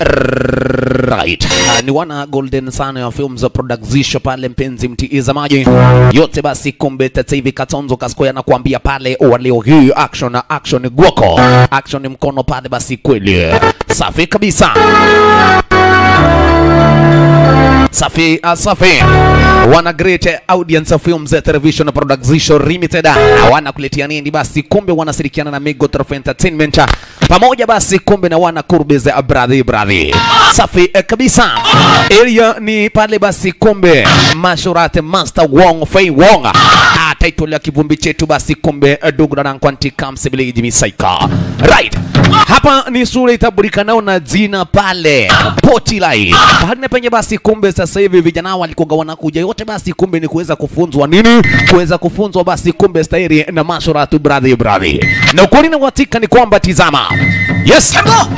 Right. Uh, ni wana Golden Sun ya Films Production pale, mpenzi mtizamaji, yote basi, kumbe sasa hivi Katonzo Kaskoya anakuambia pale waleo hii action action gwoko action mkono pale, basi kweli safi kabisa. Safi uh, safi wana great audience films television production limited wana kuletea nini basi, kumbe wanashirikiana na Mego Trophy Entertainment pamoja basi, kumbe na wana Kurbez brother brother, safi eh, kabisa. Area ni pale basi, kumbe Mashurat Master Wong Fei Wong ah, title ya kivumbi chetu basi, kumbe Dugran Kwanti Kamsibili Misaika right hapa ni sura itabulikanao na jina pale Potilai pale penye basi, kumbe sasa hivi vijana walikuwa wanakuja yote basi, kumbe ni kuweza kufunzwa nini, kuweza kufunzwa basi, kumbe stairi na mashuratu brother brother, na ukweli na watika ni kwamba tizama, yes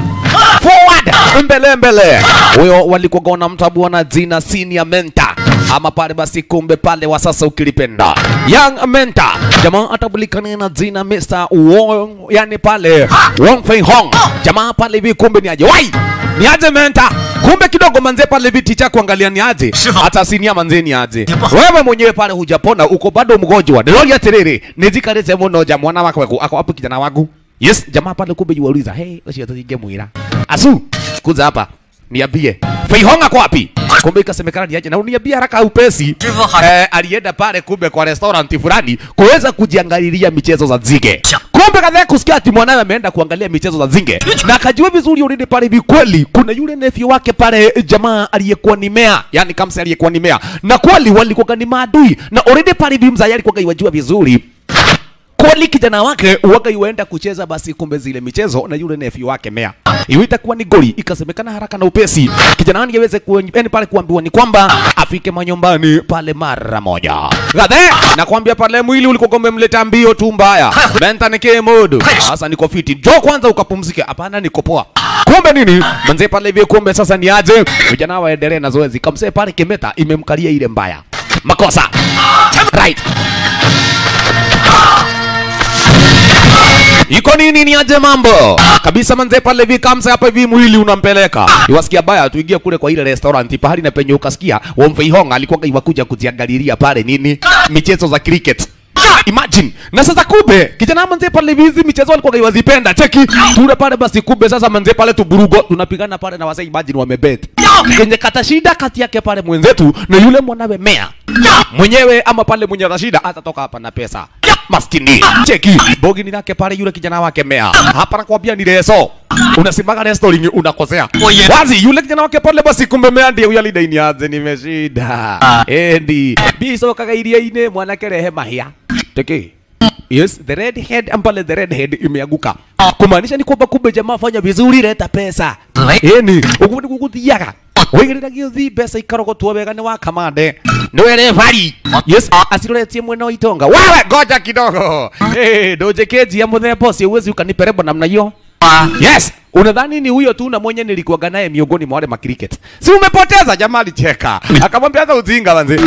forward mbele mbele, huyo walikuwa wana mtabu na jina senior mentor ama pale basi, kumbe pale wa sasa ukilipenda young mentor, jamaa atabulikana na jina Mr. Wong, yani pale Wong Fei Hong, jamaa pale hivi, kumbe ni aje wai ni aje mentor kumbe kidogo manze pale viti cha kuangalia ni aje, hata sinia manze ni aje. Wewe mwenyewe pale hujapona, uko bado mgonjwa. Ndio ya terere nizikarete muno ja mwana wako wako ako hapo kijana wangu. Yes, jamaa pale kumbe yuauliza, hey, usiyo tuingie mwira. Asu, kuza hapa. Niambie. Feihonga kwa wapi? Kumbe ikasemekana ni aje na uniambia haraka upesi. Eh, alienda pale kumbe kwa restaurant fulani kuweza kujiangalilia michezo za zige. Kumbe kadhaa kusikia ati mwanawe ameenda kuangalia michezo za zinge na akajua vizuri already pale hivi kweli kuna yule nephew wake pale jamaa aliyekuwa ni mea, yani kamsa aliyekuwa ni mea, na kweli walikuwa ni maadui na already pale hivi mzee alikuwa iwajua vizuri kweli kijana wake waga yuenda kucheza basi, kumbe zile michezo na yule nephew wake mea, hiyo itakuwa ni goli. Ikasemekana haraka na upesi kijana wani aweze yani pale kuambiwa ni kwamba afike manyumbani pale mara moja. Gadhe na kuambia pale mwili ulikuwa umemleta mbio tu mbaya, benta nike modu sasa, niko fiti, jo kwanza ukapumzike. Hapana, niko poa. Kumbe nini manze pale hivi, kumbe sasa ni aje vijana waendelee na zoezi. Kamse pale Kemeta imemkalia ile mbaya, makosa right iko nini ni aje mambo kabisa manze pale hivi kamsa hapa hivi mwili unampeleka iwasikia baya tuingie kule kwa ile restaurant pahali na penye ukasikia Womfei Hong alikuwa iwakuja kujiangalilia pale nini michezo za cricket Imagine. Na sasa kumbe kijana manze pale hivi hizi michezo alikuwa iwazipenda. Cheki. Tuna pale basi kumbe sasa manze pale tuburugo tunapigana pale na wasee imagine wamebet. Kenye kata shida kati yake pale mwenzetu na yule mwanawe mea. Mwenyewe ama pale mwenye shida atatoka hapa na pesa. Maskini. Cheki. Bogi ni lake pale yule kijana wake mea. Hapa nakwambia ni leso. Unasimanga restoring unakosea. Wazi yule kijana wake pale basi kumbe mea ndiye huyo leader ni aze nimeshida. Endi. Biso kagairia ine mwanake rehe mahia. Teke. Yes, the red head ambale the red head imeanguka. Kumaanisha ni kwamba kumbe jamaa fanya vizuri, leta pesa. Eni, ukundi kukuthiaga. Wigirira giothi pesa ikarogotwo wega ni wa kamande. Niwe referee. Yes, asiroretie mwena wa itonga. Wewe ngoja kidogo. Eh, doje keji ya muthemba ucio uwezi ukaniperebo namna hiyo. Yes, unadhani ni huyo tu na mwenye nilikuwaga naye miongoni mwa wale ma cricket. Si umepoteza jamaa alicheka. Akamwambia hata ujinga manze.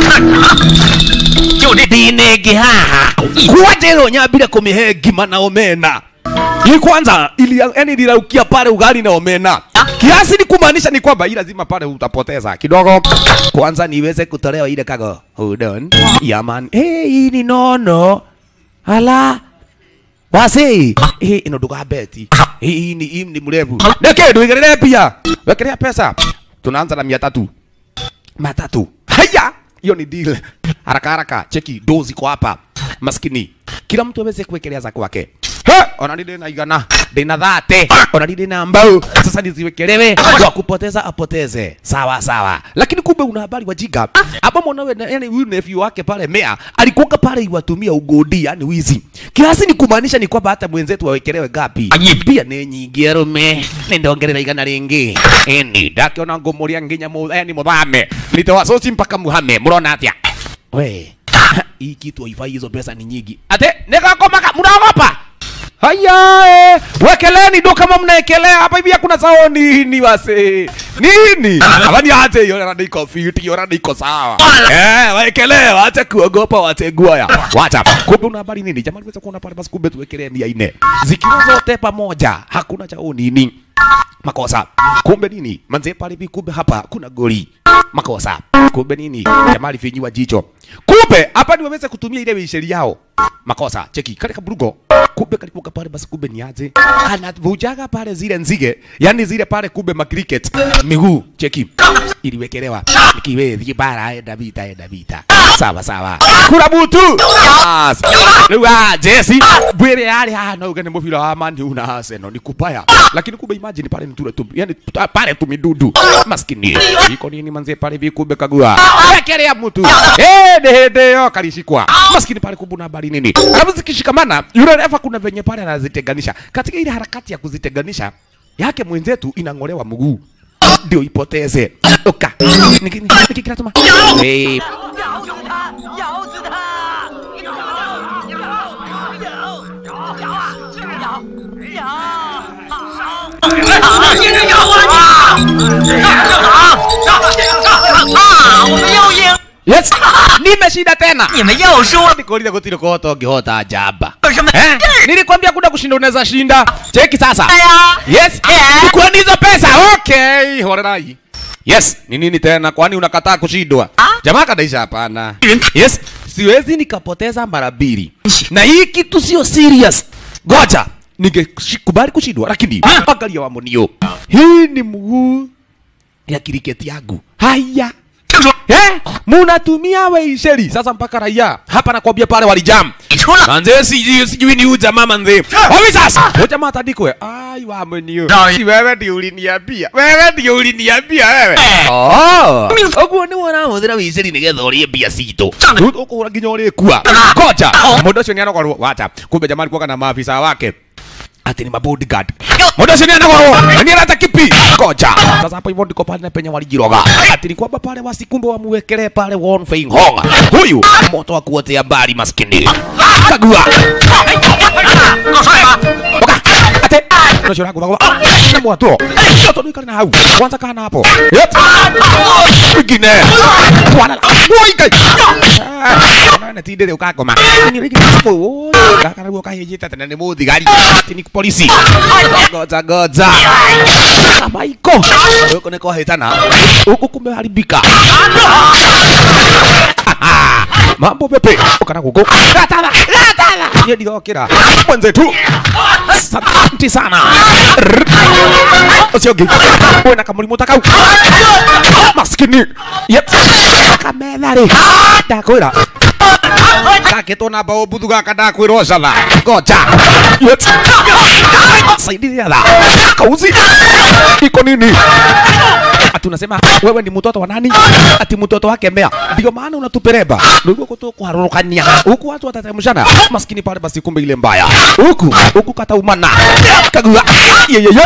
Ndinenge haha. Kuwaje ro nyambire kumihe ngima na omena. Hii kwanza ili yani nilaukia pale ugali na omena. Kiasi ni kumaanisha ni kwamba hii lazima pale utapoteza kidogo. Kwanza niweze kutolewa ile kago. Hold on. Yeah man. Hey, hii ni nono. Ala. Wasi. Hii ino nduga beti. Hii ni hii ni mrefu. Neke nduigerere pia. Wekelea pesa. Tunaanza na 300. Matatu. Haya. Hiyo ni deal. Haraka haraka. Cheki dozi kwa hapa. Maskini. Kila mtu aweze kuwekelea za kwake. He, ona nile na igana ndina thate ona nile na mbao sasa niziwekelewe wa kupoteza apoteze sawa sawa lakini kumbe una habari wajinga hapa mwanawe na- yani huyu nephew wake pale mea alikuwa pale iwatumia ugodi yani wizi kiasi ni kumaanisha ni kwamba hata mwenzetu wawekelewe gapi pia ni nyingi arume nindongerera igana ringi eni ndakiona ngumuria nginya mu yani muthame nitoa sosi mpaka muhame murona atia we hii kitu haifai hizo pesa ni nyingi ate nikakomaka mnaogopa Haya, eh, wekeleni ndo kama mnaekelea hapa hivi hakuna sao nini wase. Nini? Abani ate hiyo rada iko fiti, hiyo rada iko sawa. Eh, wekelee, wacha kuogopa wategua ya. Wacha. Kumbe una habari nini? Jamani, weza kuona pale basi kumbe tuwekelee mia nne. Zikiwa zote pamoja, hakuna chao nini. makosa kumbe nini manze pale hivi kumbe hapa kuna goli makosa kumbe nini jamaa alifinyiwa jicho kumbe hapa ni waweze kutumia ile sheria yao makosa cheki kale kaburugo kumbe kalikuwa pale basi kumbe ni aje anavujaga pale zile nzige yani zile pale kumbe ma cricket miguu cheki iliwekelewa nikiwe bara enda vita enda vita sawa sawa kura butu Yes. Rĩu ah, Jesse bwire yari haha no uge nĩ mũbira wa Man U na Arsenal ni kupaya lakini kumbe imagine pale ni tule tu yani tu- pale tumidudu maskini iko nini manze pale hivi kumbe kagua wekelea mtu eh ni hende yo kalishikwa maskini pale kumbe na habari nini alafu zikishikamana yule refa kuna venye pale anazitenganisha katika ile harakati ya kuzitenganisha yake mwenzetu inang'olewa mguu ndio ipoteze oka niki niki kinatuma eh 咬死他！咬死他！咬！咬！咬！咬啊！咬！咬！好！接着咬啊！啊！我们又赢！ yes nimeshinda tena 你们又输！ nikuuliza gutiri kuhota ungihota jamba 有什么？ eh? nilikwambia kuna kushinda unaweza shinda cheki sasa 哎呀！ yes Eh. chukueni hizo pesa okay horerai yes ni nini tena kwani unakataa kushindwa jamaa kadaisha hapana yes siwezi nikapoteza mara mbili na hii kitu sio serious goja ningekubali kushindwa lakini angalia wamonio hii ni mguu ya kiriketi yangu haya 听说 eh, munatumia weisheri sasa mpaka raia hapa nakwambia pale walijam 你出了， manze sijui sijui ni huyu jamaa manze wapi sasa huyu jamaa atandikwe ai wamenio Sawa. si wewe ndio uliniambia wewe ndio uliniambia wewe Eh. oh oguo ni wona muthira wiciri nigetha urie mbia citũ ũkũgũra nginya ũrĩkua koja mũndũ ũcio nĩanogorwo wacha kumbe jamaa alikuwa na maafisa wake ati ni mabodyguard mũndũ ũcio nĩanogorwo na nĩarata kipi koja sasa hapo hivyo ndiko pale na penye walijiroga ati ni kwamba pale wasikumbe wamuwekelee pale Won Fei Hong huyu moto wa kuotea mbali maskini kagua 够帅吗？ Oka, ate unacio rangu bagwa na mwato mwato ni kana hau kwanza kana hapo yep ingine bwana woi kai na tindire ukakoma ni rigi hapo kaka ruo kahijita tena ni muthigari ati ni polisi goza goza kama iko huko niko hitana huko kumeharibika mambo pepe ukana gugu gatala gatala ye ndigokira mwenzetu asante sana usiogi wena kamurimu takau maskini yep kamethari ndakwira gaketwo na mbao mbuthu gaka ndakwirwo catha ngoja yep saidia tha kauzi iko nini ati unasema wewe ni mtoto wa nani? Ati mtoto wake Mea. Ndio maana unatupereba. Ndio kuto kuharurukania. Huku watu watatemshana. Maskini pale basi kumbe ile mbaya. Huku huku kata umana. Kagua. Ye ye ye.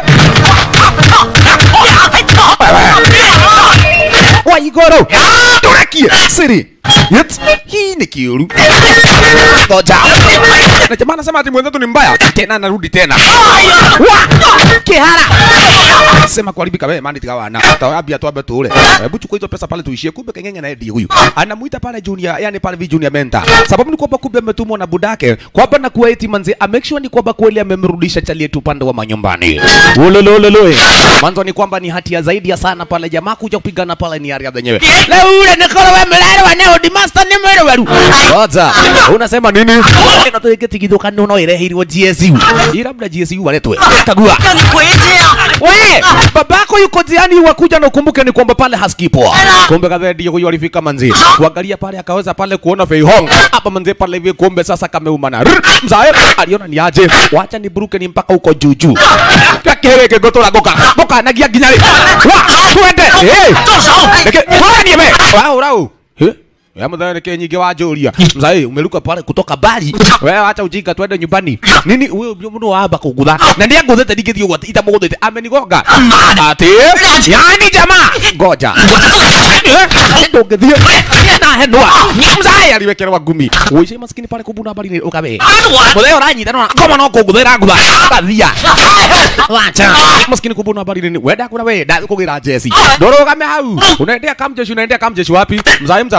Wa igoro. Turekie. Siri. Yet. Hii ni kiuru. Ngoja. Na jamaa anasema ati mwenzetu ni mbaya. Tena anarudi tena. Wa! Kihara. Sema kuharibika wewe mani tigawana. Tawabia tuabe tule. Hebu chukua hizo pesa pale tuishie. Kumbe kengenge na Eddie huyu. Anamuita pale junior, yani pale vi junior mentor. Sababu ni kwamba kumbe ametumwa na budake. Kwamba na kuwa eti manzi a make sure ni kwamba kweli amemrudisha chali yetu upande wa manyumbani. Ulolololo. Mwanzo ni kwamba ni hatia zaidi ya sana pale jamaa kuja kupigana pale ni area zenyewe. Leo ule nikolo wewe mlale wa neo di master ni mwere weru. Ngoja. Unasema nini? Ino tuweke tigithuka no irehirwo GSU. Ila labda GSU waletwe. Kagua. 让你回去啊！ We, babako yuko njiani wakuja na ukumbuke ni kwamba pale haskipoa. Kumbe kadhaa ndio huyo alifika manzi. Kuangalia pale akaweza pale kuona Fei Hong. Hapa manzi pale hivi kumbe sasa kameumana. Rrr, Mzae aliona ni aje. Wacha ni buruke ni mpaka huko juu juu. Kakere ke gotora goka. Goka nagia ginyari. Wa, twende. Eh. 住手！ Leke, wewe ni me. Rau rau. Eh? Ya mdhani ke nyingi wajuria. Mzai umeruka pale kutoka bali. Wewe acha ujinga twende nyumbani. Nini wewe mno waba kugutha. Na ndiye nguthete ndigithio gwata ita muguthete amenigonga. Ati yani jamaa. Ngoja. Ndungithio. Na henwa. Mzai aliwekerwa ngumi. Uishi maskini pale kubuna bali ni ukabe. 按我！ Mutheo ranyita no ngoma no kuguthira ngutha. Kathia. Wacha. Maskini kubuna habari nini? Wenda kuna we, nda kugira jesi. Ndorogame hau. Unaendea kamjeshi, unaendea kamjeshi wapi? Mzai mzai. Kumbe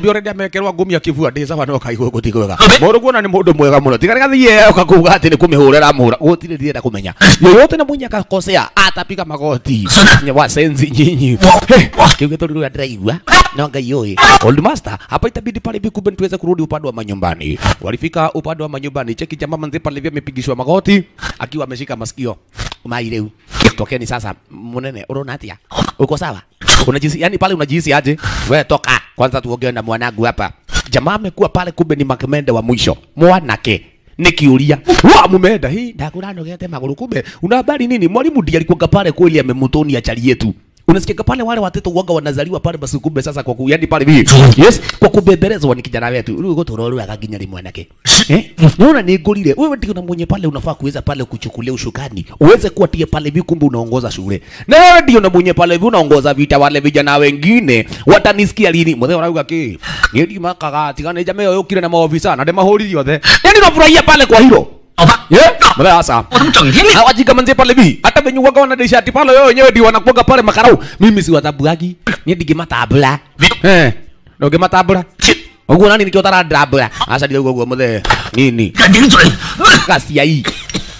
murubi already amekerwa ngumi akivua ndi sawa no kaigwe gutikwega murubi ona ni mundu mwega muno tigari gathie ukakuga ati ni kumihurira muhura gutire ndienda kumenya yoyote na mwenye akakosea atapiga magoti Nye wasenzi nyinyi kiuge tori rwa ndiraigua no ngai yoi old master hapa itabidi pale bikumbe tuweze kurudi upande wa manyumbani walifika upande wa manyumbani cheki jamaa manzi pale vya amepigishwa magoti akiwa ameshika masikio maireu tokeni sasa munene unaona atia uko sawa unajisi yani pale unajihisi aje we toka kwanza tuongee na mwanangu hapa jamaa amekuwa pale kumbe ni makemende wa mwisho mwanake nikiuria wa mumeenda hii ndakuranogete maguru kumbe una habari nini mwalimu ndiye alikuwa pale kweli amemutonia chali yetu unasikia pale wale watoto uoga wanazaliwa pale basi kumbe sasa kwa ku, yani pale hivi yes kwa kubembelezwa ni kijana wetu rĩu gũtũrorwo akaginya rĩ mwanake eh unaona ni ngorire wewe ndio na mwenye pale unafaa kuweza pale kuchukulia ushukani uweze kuwa tie pale hivi kumbe unaongoza shule na wewe ndio na mwenye pale hivi unaongoza vita wale vijana wengine watanisikia lini mzee unauga ki ndio makaga tigane jamaa yo kile na maofisa na ndema hori yothe yani unafurahia pale kwa hilo 好吧， yeah mzee sasa 我他妈整天练。 hawajika manze pale bi hata venye waga wanadesha ati pale wao wenyewe ndio wanakuaga pale makarau mimi si watabuagi ni digi matabla eh ndoge matabla uguo nani nikio taradabla asa ndio uguo muthe nini 敢顶嘴！ kasi ya hii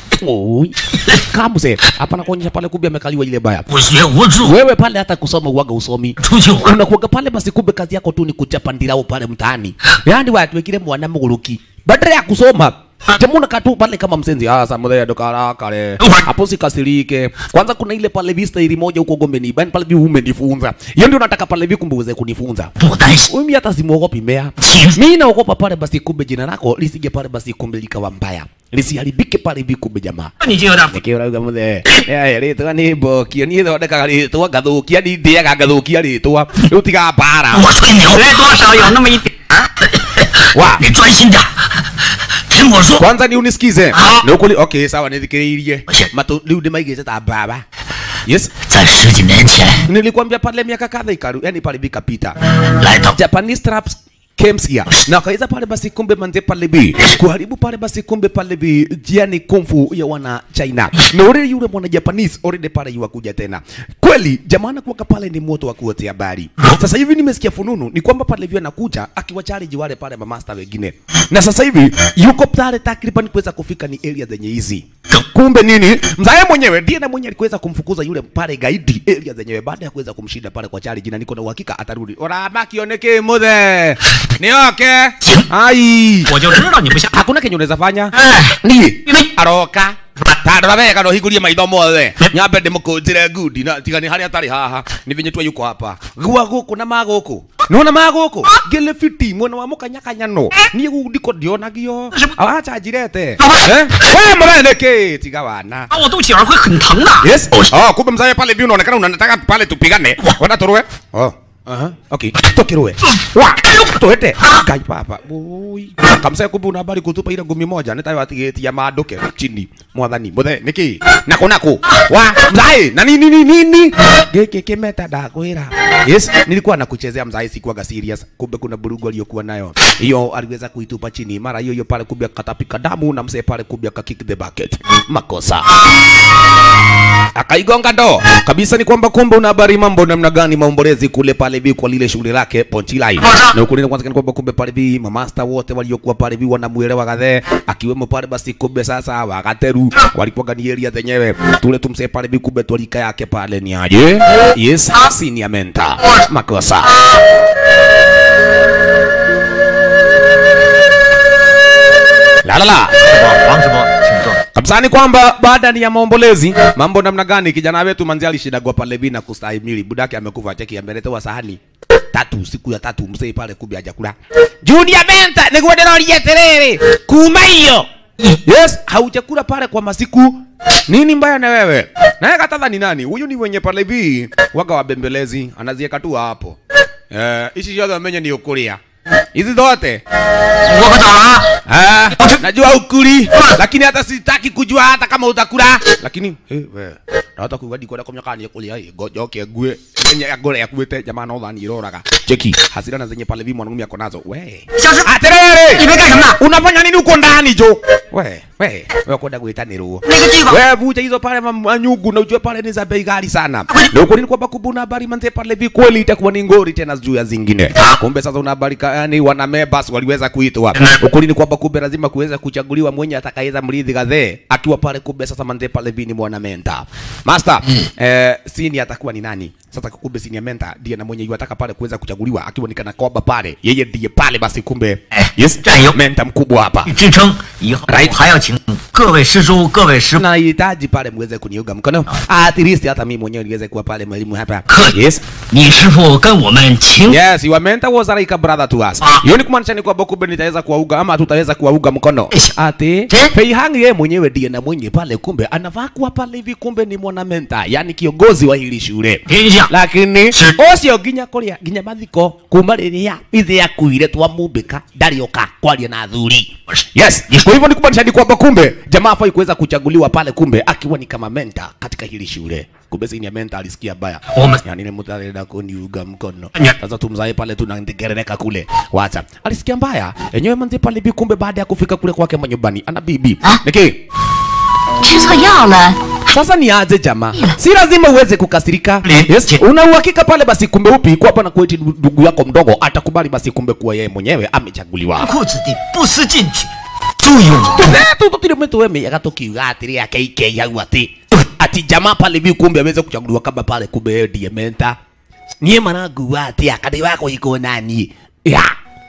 oi kamuse hapana kuonyesha pale kumbe amekaliwa ile baya 不学无术， wewe pale hata kusoma uwaga usomi 出去玩。 unakuaga pale basi kumbe kazi yako tu ni kuchapa ndirao pale mtaani yani watuwekile mwana muguruki badala ya kusoma jamuna katu pale kama msenzi ah sasa mudhaya dokara kale hapo sikasirike kwanza kuna ile pale vista ili moja huko gombeni bani pale vi umenifunza hiyo ndio nataka pale vi kumbe uweze kunifunza 不担心， mimi hata simuogopi mea 其实 mimi naogopa pale basi kumbe jina lako lisije pale basi kumbe likawa mbaya lisiharibike pale vi kumbe jamaa 你就有点 nikiurauga muthe ritwa ni mbokio ni thondekaga ritwa ngathukia ni ndiaga ngathukia ritwa riu tiga mbara 我吹牛，对，多少有那么一点儿。 哇你专心点儿，听我说。 kwanza ni unisikize Ah. ni ukuli okay sawa nithikiriirie Ache. matu riu ndimaigite ta baba yes 在十几年前 nilikwambia pale miaka kadha ikaru yani pale vikapita 来到 Japanese traps came here na wakaweza pale basi kumbe manze pale bi kuharibu pale basi kumbe pale bi jiani kumfu ya wana China na ule yule mwana Japanese already pale yuwakuja tena kweli jamana kuwaka pale ni moto wa kuotea habari sasa hivi nimesikia fununu ni kwamba pale vile anakuja akiwa challenge wale pale mamasta wengine na sasa hivi yuko pale takriban kuweza kufika ni area zenye hizi kumbe nini mzae mwenyewe ndiye na mwenye alikuweza kumfukuza yule pale gaidi area zenyewe baada ya kuweza kumshinda pale kwa challenge na niko na uhakika atarudi orama kioneke muthe nioke ai 我就知道你不像。 hakuna kenye unaweza fanya 哎， ni 因为 aroka tandora wega no higurie maitho mothe nyambe ndimukunjire ngundi na tiga ni haria atari haha ni vinye twa yuko hapa gua guku na maguku nona maguku ngile fiti mwena wa mukanyakanya no niä gu ndiko ndionagio awacha njirete eh we mreneke tiga wana 打我肚脐眼会很疼的。 yes oh kumbe mzae pale hivi unaonekana unataka pale tupigane wenda turue oh Aha, okay. Tokirue. Wa, tuete. Kai papa. Oi. Kamsa kumbe una habari kutupa ile ngumi moja nitayo atigetia maanduke chini. Mwathani, muthe niki? Nako nako. Wa, mzae, na nini nini nini? Geke kimeta ndakwira. Yes, nilikuwa nakuchezea mzae sikuwaga serious. Kumbe kuna burugu aliyokuwa nayo. Hiyo aliweza kuitupa chini. Mara hiyo hiyo pale kumbe akatapika damu na mzee pale kumbe akakick the bucket. Makosa akaigonga ndo kabisa. Ni kwamba kumbe una habari mambo namna gani maombolezi kule pale bi kwa lile shughuli lake Ponchilai, na ukweli ni kwanza ni kwamba kumbe pale bi mamasta wote waliokuwa pale bi wanamuelewa kadhe, akiwemo pale basi kumbe sasa wagateru walikuwa ni area zenyewe tule tumse pale bi kumbe tolika yake pale ni aje yes senior mentor makosa la la la 王直播，请坐。 kabisa ni kwamba baada ni ya maombolezi mambo namna gani kijana wetu manzi alishindagwa pale vina kustahimili budake amekufa cheki ameletewa sahani tatu siku ya tatu mzee pale kumbe hajakula Junior Benta niguo ndiroria tiriri kuma hiyo yes haujakula pale kwa masiku nini mbaya na wewe naye katadha ni nani huyu ni mwenye pale vi waga wabembelezi anazieka tu hapo eh ici ciothe menye ni ukuria hizi zote 我可咋了？ Ah, najua ukuli lakini hata sitaki kujua hata kama utakula lakini eh, we arata kuga ndikwenda kumenya kana nĩekũrĩa ĩ ngojoke ngue enye ngore akuĩte jamaa no thani iroraga cheki hasira na zenye pale vi mwanaume ako nazo we 小师， atiriri 你们干什么？ unafanya nini uko ndani jo we we we kwenda gwitanirwo 那个地方 we vuja hizo pale ma- manyungu na ujue pale ni za bei ghali sana na ukweli ni kwamba kubuna habari manze pale vi kweli itakuwa ni ngori tena juu ya zingine kumbe sasa una habari ka- yani wana members waliweza kuitwa ukweli ni kwamba kumbe lazima kuweza kuchaguliwa mwenye atakayeza mrithi gadhe akiwa pale kumbe sasa manze pale vi ni mwana menta master eh, sini atakuwa ni nani sasa kumbe sini ya menta ndiye na mwenye yuataka pale kuweza kuchaguliwa akiwa ni kana kwamba pale yeye ndiye pale basi kumbe yes 战友 menta mkubwa hapa 支撑，以后 Right. 还要请各位师叔、各位师傅 nahitaji pale mweze kuniunga mkono at least hata mimi mwenyewe niweze kuwa pale mwalimu hapa Good. yes 你师傅跟我们请 yes your mentor was like a brother to us hiyo ni kumaanisha ni kwamba kumbe nitaweza kuwauga ama tutaweza kuwauga mkono ati Eh? Feihang yeye mwenyewe ndiye na mwenye pale kumbe anavaa kuwa pale hivi kumbe ni mwana mentor yani kiongozi wa hili shule 天下 lakini Si. ucio nginya kuria nginya mathiko kuma riria ithe akuire twamumbika ndarioka kwaria na athuri yes kwa hivyo ni kumaanisha ni kwamba kumbe jamaa afai kuweza kuchaguliwa pale kumbe akiwa ni kama mentor katika hili shule kumbe sini ya mentor alisikia baya Ome- yani ni mtu arenda kuniuga mkono Nya. sasa tumzae pale tunangerereka kule wacha alisikia mbaya enyewe manzi pale bi kumbe baada ya kufika kule kwake manyumbani ana bibi Ah. niki 吃错药了， sasa ni aje jamaa si lazima uweze kukasirika Li- yes. Ki- una uhakika pale basi kumbe upi kwa hapa na kueti ndugu yako mdogo atakubali basi kumbe kuwa yeye mwenyewe amechaguliwa 裤子的不思进取，朱勇 tu tutire mtu wemeyaga tukiuga atiri yake ike hau ati ati jamaa pale vi kumbe aweze kuchaguliwa kama pale kumbe yeye ndiye menta niye managuga ati akadi wako iko nani ya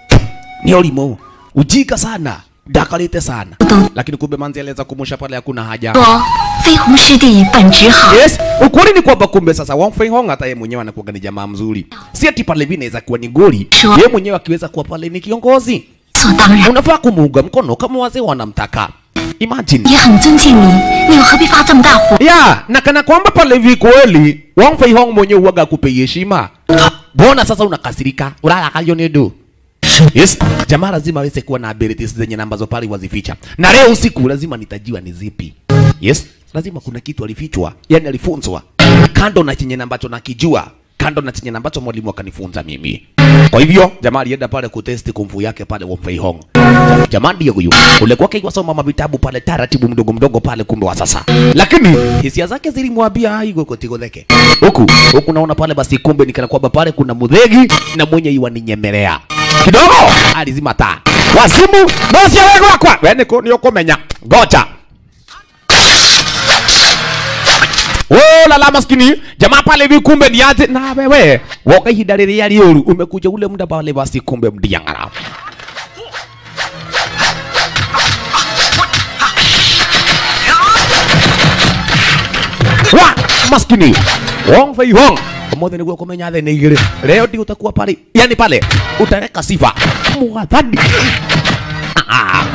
ni olimu ujika sana dakalite sana lakini kumbe manzi aliweza kumusha pale hakuna haja 说飞鸿师弟本质好， Yes, ukweli ni kwamba kumbe sasa Wang Fei Hong hata yeye mwenyewe anakuwa ni jamaa mzuri. Si ati pale vile inaweza kuwa ni goli. Sure. Yeye mwenyewe akiweza kuwa pale ni kiongozi. 所当然 Unafaa kumuunga mkono kama wazee wanamtaka. Imagine. 也很尊敬你，你又何必发这么大火？ Ya, na kana kwamba pale hivi kweli Wang Fei Hong mwenyewe huwaga akupe heshima. Mbona sasa unakasirika? Unalakayo ni du. Yes, jamaa lazima aweze kuwa na abilities zenye na ambazo pale wazificha. Na leo usiku lazima nitajiwa ni zipi. Yes, lazima kuna kitu alifichwa, yani alifunzwa. Kando na chenye na ambacho nakijua, kando na chenye na ambacho mwalimu akanifunza mimi. Kwa hivyo jamaa alienda pale kutesti kumfu yake pale Wang Fei Hong. Jamaa ndiye huyu. Kule kwake iwasoma mavitabu pale taratibu mdogo mdogo pale kumbe wa sasa. Lakini hisia zake zilimwambia aigo kotigodheke. Huku huku naona pale basi kumbe nikana kwamba pale kuna mudhegi na mwenye iwa ninyemelea. Kidogo alizima taa. Wazimu nosia wewe wakwa. Wewe ni ukomenya. Ngoja. Oh, lala maskini jamaa pale hivi kumbe ni aje na wewe woka ihinda rĩrĩa rĩũru umekuja ule muda pale basi kumbe mdiangara wa maskini Wong Fei Hong Umuthi niguo kumenya thĩ nĩ igĩrĩ leo ndi utakuwa pale yani pale utareka sifa mwathani Ah.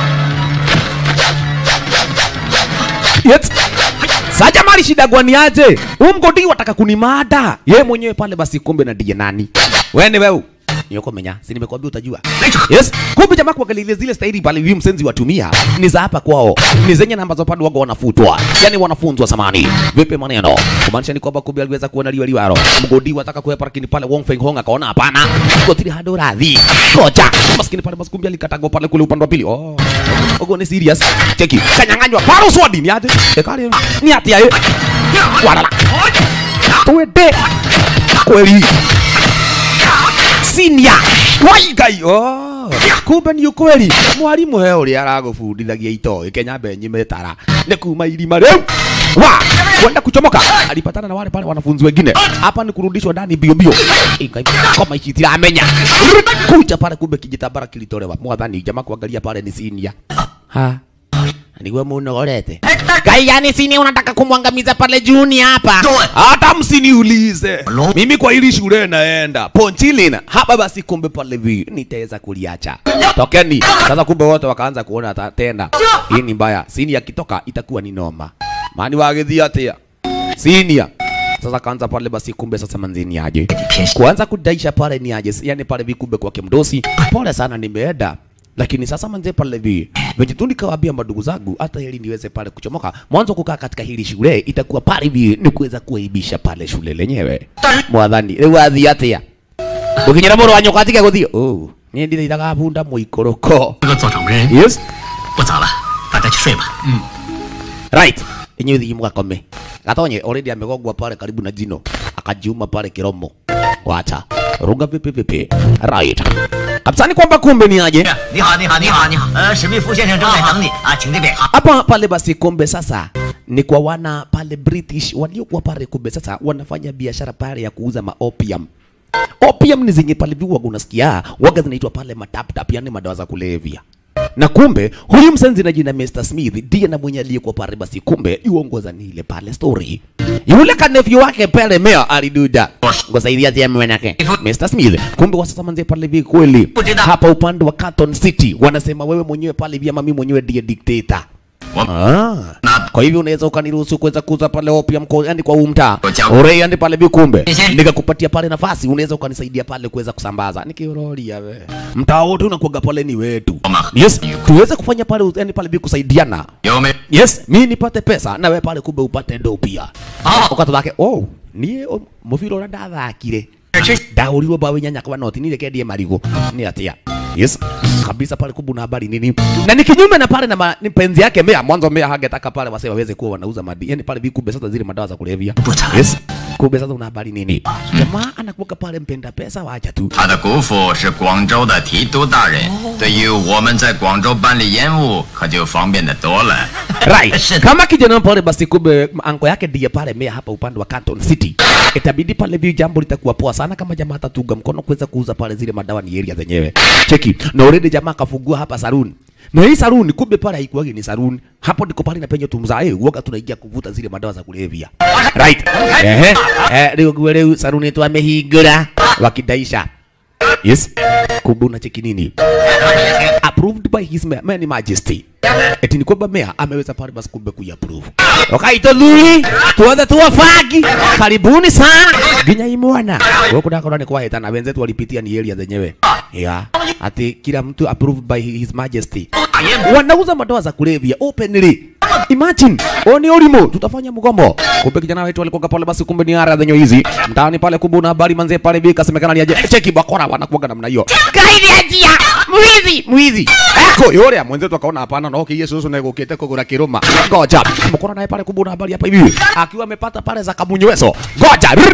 Yes. Saja mali shida gwani aje? Huyu mgodi wataka kunimada. Yeye mwenyewe pale basi kumbe na ndiye nani? Wewe ni wewe. Niko menya, si nimekwambia utajua. Yes. Kumbe jamaa kuangalia zile staili pale hivi msenzi watumia ni za hapa kwao. Ni zenye namba za pande wago wanafutwa. Yaani wanafunzwa samani. Vipi maneno? Kumaanisha ni kwamba kumbe aliweza kuona liwa liwaro. Mgodi wataka kuepa lakini pale Wong Feng Hong akaona hapana. Kotili hado radhi. Koja. Maskini pale basi kumbe alikatago pale kule upande wa pili. Oh. Ogo ni serious. Cheki. Kanyang'anywa. Paro swadi ni aje? Ekali. Ni ati aye. Walala. Twende. Kweli. Senior. Waigai. Oh. Kumbe ni ukweli. Mwalimu he uri aragũbundithagia itoĩ Kenya benyi metara. Nĩ kuma irima rĩu. Wa, kwenda kuchomoka. Alipatana na wale pale wanafunzi wengine. Hapa ni kurudishwa ndani bio bio. Ingai kama ici itiramenya. Kuja pale kumbe kijitambara kilitolewa. Mwathani jamaa kuangalia pale ni senior. Ha. Niguo munogorete. Kai yani sini unataka kumwangamiza pale juni hapa. Toe. Hata msiniulize. Hello? Mimi kwa hili shule naenda. Ponchilin. Hapa basi kumbe pale vi nitaweza kuliacha. Tokeni. Sasa kumbe wote wakaanza kuona ta- tena. Hii ni mbaya. Sini akitoka itakuwa ni noma. Mani wagithia atia. Senior. Sasa kaanza pale basi kumbe sasa manzini aje. Kuanza kudaisha pale ni aje. Yani pale vikumbe kwake mdosi. Pole sana nimeenda lakini sasa manze pale vi venye tu nikawaambia madugu zangu hata ili niweze pale kuchomoka mwanzo kukaa katika hili shule itakuwa pale hivi ni kuweza kuaibisha pale shule lenyewe mwathani rĩu athiĩ atĩa gũkinyĩra mũrũ wa nyoka atige gũthiĩ oh niĩ ndithaithaga bunda mũikũrũko 这个做掌门 yes 不早了，大家去睡吧。嗯， right inyuĩ thiĩ mũgakome gatonye already amegongwa pale karibu na jino akajiuma pale kiromo wacha ruga vipi vipi right kabisa ni kwamba kumbe ni aje 你好，你好，你好，你好。呃，史密夫先生正在等你啊，请这边。 hapa pale basi kumbe sasa ni kwa wana pale British waliokuwa pale kumbe sasa wanafanya biashara pale ya kuuza ma opium opium ni zenye pale viwa unasikia waga zinaitwa pale mataptap yani madawa za kulevya na kumbe huyu msenzi na jina Mr. Smith ndiye na mwenye aliyekuwa pale basi kumbe yuongoza ni ile pale story yule kanefyu wake pale mea aliduda ngosaidia tia mwenake Mr. Smith kumbe wasasa manze pale vi kweli hapa upande wa Canton City wanasema wewe mwenyewe pale vya mami mwenyewe ndiye dictator Ah. Kwa hivyo unaweza ukaniruhusu kuweza kuuza pale opium kwa yani kwa huu mtaa. Ore yani pale bikumbe. Nikakupatia pale nafasi unaweza ukanisaidia pale kuweza kusambaza. Nikiroria we. Mtaa wote unakuaga pale ni wetu. Yes, tuweze kufanya pale yani pale bi kusaidiana. 有没？ Yes, mimi nipate pesa na wewe pale kumbe upate ndo pia. Ah, ukatulake oh, niĩ o- mũbira ũrĩa ndathakire ndaũrirwo mbaũ inyanya kwa noti nile kendie marigo nĩ atia yes kabisa pale kubu na habari nini na ni kinyume na pale na ma, ni penzi yake mea mwanzo mea hangetaka pale wase waweze kuwa wanauza madi yani pale vikumbe sasa zile madawa za kulevya yes kumbe sasa una habari nini jamaa anakuwa pale mpenda pesa wacha tu 他的姑父是广州的提督大人，对于我们在广州办理烟务可就方便的多了。 right kama kijana pale basi kumbe anko yake ndiye pale mea hapa upande wa Canton City itabidi pale vi jambo litakuwa poa sana kama jamaa atatunga mkono kuweza kuuza pale zile madawa ni area zenyewe cheki na already jamaa akafungua hapa saloon na hii saloon kumbe pale haikuwagi ni saloon hapo ndiko pale na penye tumzae uoga tunaingia kuvuta zile madawa za kulevya right ehe eh leo gwe leo saloon yetu amehingura wakidaisha yes kumbe unacheki nini approved by his ma- many majesty eti ni kwamba mea ameweza pale basi kumbe kuiapprove wakaita thuri tuothe tuwafagi karibuni sana nginya imwana huku ndakona ni kwaheta na wenzetu walipitia ni area zenyewe ya ati kila mtu approved by his majesty wanauza madawa za kulevya openly imagine oni ulimo tutafanya mgomo kumbe kijana wetu alikuwa pale basi kumbe ni ara zenye hizi mtaani pale kumbe una habari manze pale bika semekana ni aje cheki bakora wanakuaga namna hiyo kaidi ajia mwizi mwizi eko yule mwenzetu akaona hapana no kiye susu na gukite kugura kiruma ngoja mkora naye pale kumbe una habari hapa hivi akiwa amepata pale za kamunyweso ngoja Rrr.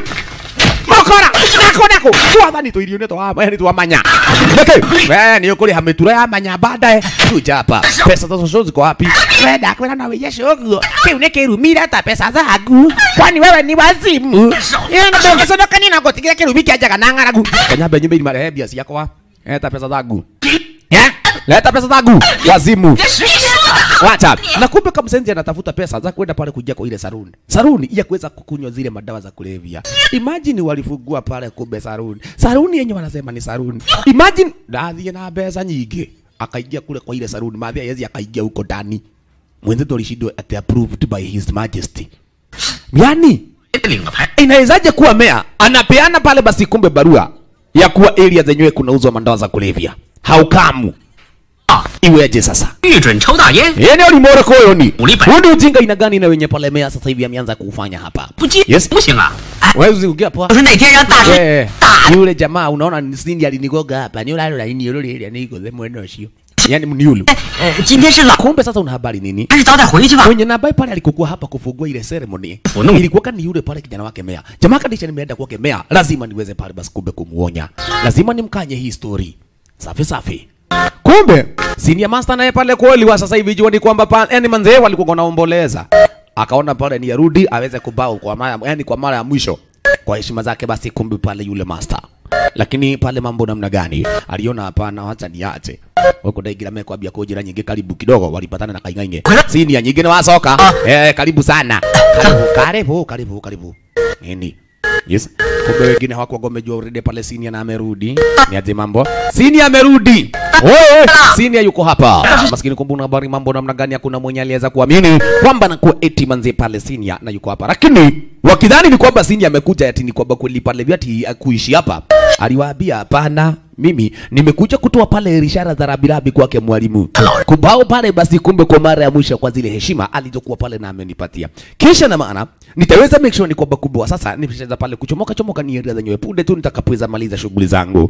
mokora nako nako twathani twirio nä twa nä twamanya nĩkĩ we nĩ ũkũrĩha mĩtura ya manya baadaye kuja hapa pesa za coco ziko wapi wenda kwĩra no wĩye coguo kĩu nĩ kĩrumire ta pesa zangu kwani wewe ni wazimu ndũngĩconokania na gũtigire kĩrumi kĩanjaga na ng'aragu kanyambe nyumba irima rehe mbia ciakwa eta pesa zangu Eh? leta pesa zangu wazimu wacha na kumbe kamsenzi anatafuta pesa za kwenda pale kuingia kwa ile saruni saruni ya kuweza kukunywa zile madawa za kulevya imagine walifungua pale kumbe saruni saruni yenye wanasema ni saruni imagine ndathie na mbeca nyingi akaingia kule kwa ile saruni mathia yezi akaingia huko ndani mwenzetu alishindwa ati approved by his majesty yani 领个牌， inawezaje kuwa mea anapeana pale basi kumbe barua ya kuwa area zenyewe kunauzwa madawa za kulevya haukamu Ah. iweje sasa 御准抽大烟， eneo limore koyoni Ulipa. huu ni ujinga ina gani na wenye pale mea sasa hivi ameanza kuufanya hapa 不接 Yes. 不行啊！哎， wewe ukiwa poa 就是那天让大师 Eh, yule jamaa unaona ni sindi alinigoga hapa ni ulalo la ini yule ile niko the mwendo sio yani mniulu 呃，今天是老， kumbe sasa una habari nini 还是早点回去吧。 mwenye na ambaye pale alikokuwa hapa kufungua ile ceremony Fununu. ilikuwa ni yule pale kijana wake mea jamaa kadisha nimeenda kwake mea lazima niweze pale basi kumbe kumuonya lazima nimkanye hii story safi safi kumbe senior master naye pale kweli wa sasa hivi jua ni kwamba pa, yani manzee walikuwa wanaomboleza akaona pale ni yarudi aweze kubao kwa mara yani kwa mara ya mwisho kwa heshima zake basi kumbe pale yule master lakini pale mambo namna gani aliona hapana wacha niache wako daigira mekwambia kujira nyingi karibu kidogo walipatana na kaingainge sini ya nyingine wasoka eh karibu sana karibu karibu karibu karibu nini yes kumbe wengine hawakuwa wamejua already pale sini na amerudi ni aje mambo sini amerudi Wewe senior yuko hapa. Maskini kumbe una habari mambo namna gani hakuna mwenye aliweza kuamini kwamba anakuwa eti manze pale senior na yuko hapa. Lakini wakidhani ni kwamba senior amekuja ati ni kwamba kweli pale vyati kuishi hapa. Aliwaambia hapana, mimi nimekuja kutoa pale ishara za rabirabi kwake mwalimu. Kubao pale basi kumbe kwa mara ya mwisho kwa zile heshima alizokuwa pale na amenipatia. Kisha na maana nitaweza make sure ni kwamba kumbe wa sasa nimeshaanza pale kuchomoka chomoka ni area zenyewe punde tu nitakapoweza maliza shughuli zangu.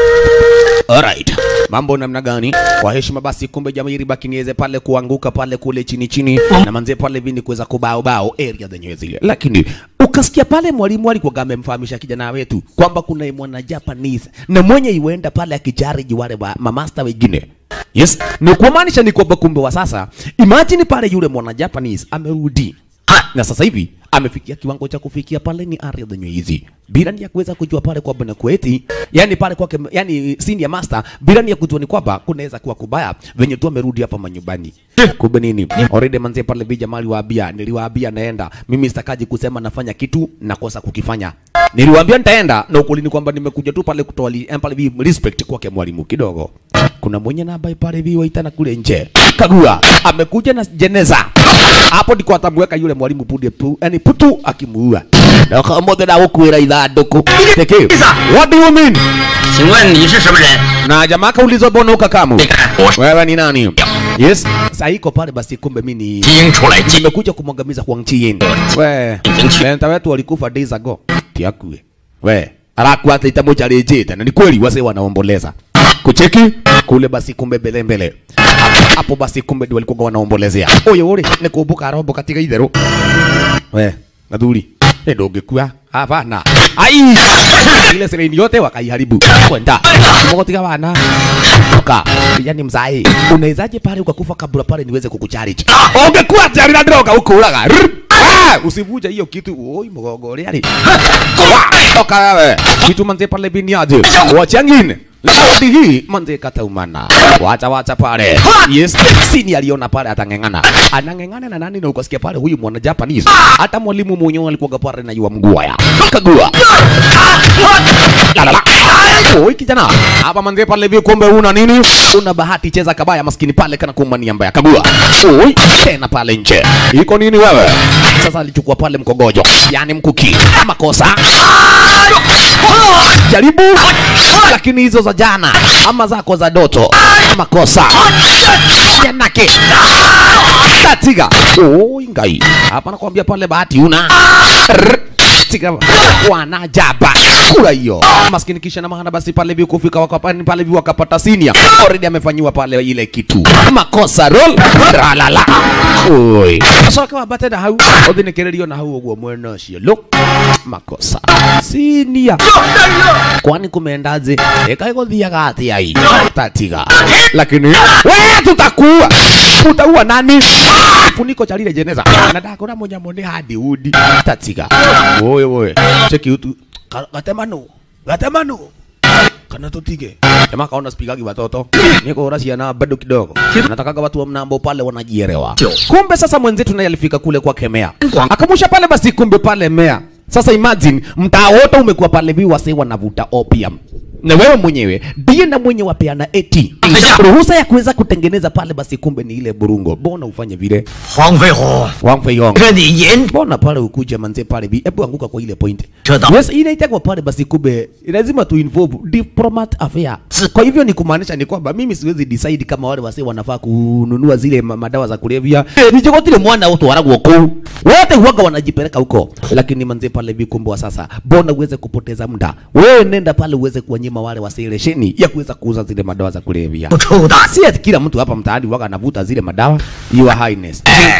Alright. Mambo namna gani? Kwa heshima basi kumbe jamii baki niweze pale kuanguka pale kule chini chini na manze pale vini kuweza kubao bao area zenyewe zile. Lakini ukasikia pale mwalimu alikuwa amemfahamisha kijana wetu kwamba kuna mwana Japanese na mwenye iwenda pale akijariji wale wa mamasta wengine. Yes, ni kumaanisha ni kwamba kumbe wa sasa imagine pale yule mwana Japanese amerudi na sasa hivi amefikia kiwango cha kufikia pale ni area zenye hizi bila ni ya kuweza kujua pale kwamba na kueti yani pale kwake yani senior master bila ni ya kujua ni kwamba kunaweza kuwa kubaya venye tu amerudi hapa manyumbani kumbe nini already manze pale bija mali waambia niliwaambia naenda mimi sitakaji kusema nafanya kitu nakosa kukifanya niliwaambia nitaenda na ukweli ni kwamba nimekuja tu pale kutoa li- eh, pale vi respect kwake mwalimu kidogo kuna mwenye na ambaye pale vi waitana kule nje kagua amekuja na jeneza hapo ndiko atamweka yule mwalimu punde pu, yani putu akimuua na kamote na gukwira ithanduku teke what do you mean 请问你是什么人？ na jamaa kaulizwa mbona ukakamu 你看，我是 wewe ni nani yes sasa iko pale basi kumbe mimi ni 基因出来记。 nimekuja kumwangamiza Huang Chiyin we lenta wetu walikufa days ago tiakue we arakuwa ata itamujarĩjĩte na ni kweli wase wanaomboleza kucheki kule basi kumbe mbele mbele Hapo- hapo basi kumbe ndio walikuwa wanaombolezea ũyũ rĩ nĩ kũmbũka aromboka tiga itherũ we gathuri ĩ ndũngĩkua hapana ai ile sereni yote wakaiharibu kwenda mogotiga wana ka yani mzai unawezaje pale ukakufa kabla pale niweze kukucharge ungekuwa tayari na droga ukuraga Rrr. Ah, usivuje hiyo kitu oi mgongo ule ali toka wewe kitu manze pale biniaje wacha ngine Laudi hii manze kataumana wacha wacha pale yes sini aliona pale atang'eng'ana anang'eng'ana na nani na ukasikia pale huyu mwana Japanese hata mwalimu mwenyewe alikuwa pale na yua mgua kagua la la la Oi kijana, hapa manze pale hivi kumbe una nini? Una bahati cheza kabaya maskini pale kana kumania mbaya kagua. Oi, tena pale nje. Iko nini wewe? Sasa alichukua pale mkogojo, yani mkuki. Makosa. Jaribu. Lakini hizo za jana ama zako za doto. Makosa. Yanake. Tatiga. Oi ngai. Hapa nakwambia pale bahati una. Rrr. Tiga wanajaba kula hiyo maskini kisha na maana basi pale hivi kufika wakapani pale hivi wakapata senior already amefanyiwa pale ile kitu makosa roll ralala oi sasa kama bate na hau othinikirerio na hau uguo mwena ucio lo makosa senior kwani kumeendaje eka igothiaga atia ai tatiga lakini we tutakuwa utaua nani funiko cha lile jeneza na ndakora munyamo ni hadi udi tatiga oye oye cheki utu Ka- gatemano gatemano kana tutige jamaa kaona spigagi watoto niko ora ciana bado kidogo natakaga watu wa mnambo pale wanajielewa kumbe sasa mwenzetu naye alifika kule kwa kemea akamusha pale basi kumbe pale mea sasa imagine mtaa wote umekuwa pale vi wase wanavuta opium na wewe mwenyewe ndiye na mwenye wapeana eti ruhusa ya kuweza kutengeneza pale basi kumbe ni ile burungo mbona ufanye vile 黄飞鸿， Wang Fei Hong 跟你严 mbona pale ukuja manze pale bi hebu anguka kwa ile point Shut up. yes ile itakwa pale basi kumbe lazima tu involve diplomat affair kwa hivyo ni kumaanisha ni kwamba mimi siwezi decide kama wale wase wanafaa kununua zile ma- madawa za kulevya nijogotile mwana wote waragwo kuu wote huaga wanajipeleka huko lakini manze pale bi kumbe wa sasa mbona uweze kupoteza muda wewe nenda pale uweze kuwanyima wale wase lesheni ya kuweza kuuza zile madawa za kulevya 不抽大 si ati kila mtu hapa mtaani waga anavuta zile madawa your highness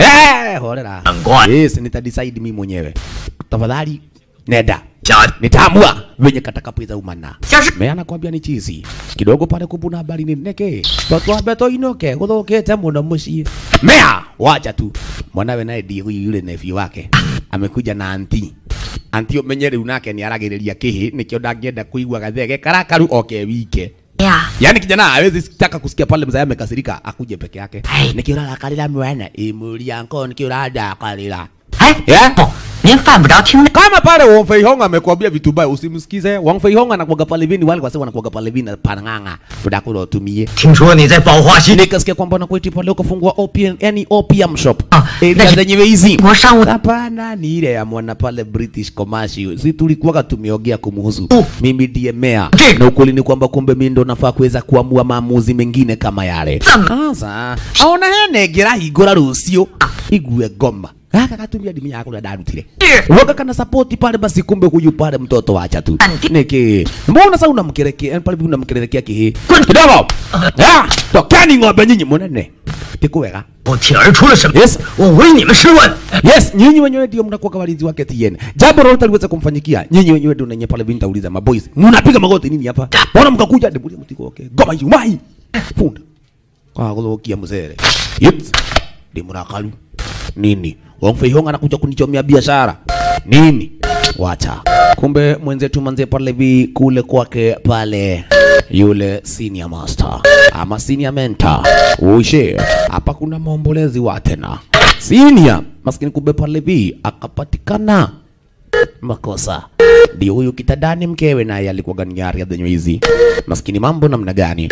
eh horera Angwa. yes nitadecide mimi mwenyewe tafadhali nenda 家 nitaamua venye katakapoiza umana Sasa- me anakwambia ni chizi kidogo pale kubuna habari ni neke twatwambe toinoke guthukite muno mucii mea wacha tu mwanawe naye ndiye huyu yule nefi wake amekuja na anti anti umenye riu nake ni aragiriria kihi nikio ndangĩenda kuigua gathege karakaru oke wike 呀， Yaani kijana hawezi taka kusikia pale mzee amekasirika akuje peke yake. Ai. Nikiura rakarira mwana imuria nko nikiura ndakarira. 哎， Yeah. 不，您犯不着听那。 Kama pale Wang Fei Hong amekwambia vitu baya usimsikize. Wang Fei Hong anakuaga pale vini wale kwa sababu anakuaga pale vini panang'anga. Udakula utumie. 听说你在宝华西 Nikasikia kwamba unakweti pale ukafungua opium, yani opium shop. Ah, Eh, na- zenyewe hizi. 国商务 Hapana, ni ile ya mwana pale British commercial. Si tulikuwaga tumeongea kumuhusu. Oh. Mimi ndiye mayor. Ndiyo. Na ukweli ni kwamba kumbe mimi ndo nafaa kuweza kuamua maamuzi mengine kama yale. Sama. Sasa, aona hene ngira hingura rucio. Igue ngoma. Gaka katumia dimi yako na darutire. Ndiyo. Waka kana support pale basi kumbe huyu pale mtoto wacha tu. Andi. Niki. Mbona sasa unamkerekea? Yani pale unamkerekea kihi. Kwani- Kidogo. Ah, tokeni ng'ombe nyinyi munene. Tikuwega. 我铁儿出了什么？ Yes. 我为你们试问。 Yes, nyinyi wenyewe ndio mnakuwa walinzi wake TN. Jambo lolote liweza kumfanyikia, nyinyi wenyewe ndio nenye pale vinta uliza maboys. Mnapiga magoti nini hapa? Mbona mkakuja ndio mtiko okay. Goma hiyo mai. Funda. Kwa kulokia mzere. Yes. Ndio mnakalu. Nini? Wang Fei Hong anakuja kunichomea biashara. Nini? Wacha. Kumbe mwenzetu manze pale vi kule kwake pale yule senior master ama senior mentor. Uishe. Hapa kuna maombolezi wa tena. Senior maskini kumbe pale vi akapatikana makosa. Ndio huyu kitandani mkewe naye alikuwa gani yari ya dhenyo hizi. Maskini mambo namna gani?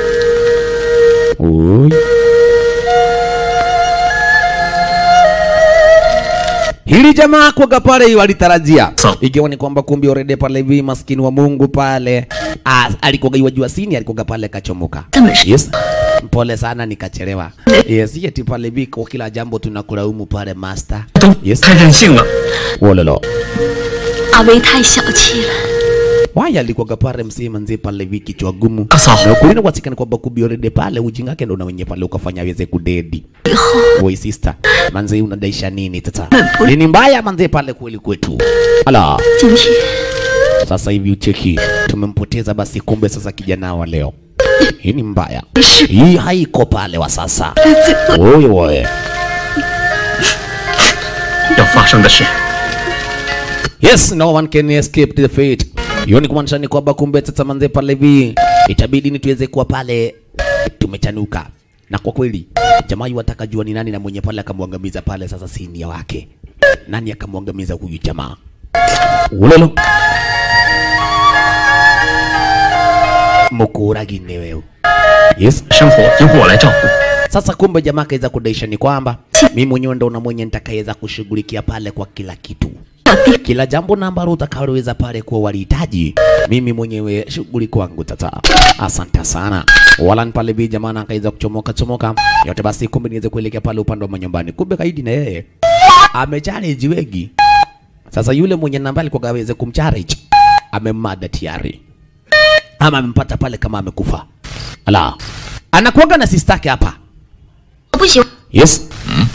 Ui. Hili jamaa kwaga pale walitarajia So. ikiwa ni kwamba kumbe already pale hivi maskini wa Mungu pale ah, alikuwa iwajua sini alikuwa pale kachomoka. Yes. Pole sana nikachelewa. Yes, yeti pale hivi kwa kila jambo tunakulaumu pale master. 都 Yes. 太任性了。 Wololo. 阿威太小气了。 Waya alikuwa pale msee manzi pale hivi kichwa gumu. Asa. Na ukweli kwa sikani kwamba kumbe already pale ujinga yake ndo na wenye pale ukafanya aweze kudedi. 以后 Boy sister, manzi unadaisha nini tata? Nini mbaya manzi pale kweli kwetu? Ala. 今天 Sasa hivi ucheki, tumempoteza basi, kumbe sasa kijana wa leo. Hii ni mbaya, hii haiko pale wa sasa. 最后 Oye oye, 要发生的事， yes, no one can escape the fate. Hiyo ni kumaanisha ni kwamba kumbe sasa manze pale hivi itabidi ni tuweze kuwa pale tumechanuka, na kwa kweli jamaa yu wataka jua ni nani na mwenye pale akamwangamiza pale sasa sinia wake, nani akamwangamiza huyu jamaa ulolo mukuragi ni wewe yes 生活由我来照顾。 Sasa kumbe jamaa kaweza kudaisha ni kwamba mimi mwenyewe ndo na mwenye nitakayeweza kushughulikia pale kwa kila kitu, kila jambo na ambalo utakaloweza pale kuwa walihitaji, mimi mwenyewe shughuli kwangu tata. Asante sana wala pale bi jamaa na akaweza kuchomoka chomoka yote, basi kumbe niweze kuelekea pale upande wa manyumbani. Kumbe kaidi na yeye amechallenge wengi. Sasa yule mwenye namba alikuwa aweze kumchallenge amemmada tayari ama amempata pale kama amekufa. Ala, anakuaga na sistake hapa 我不喜欢 Yes.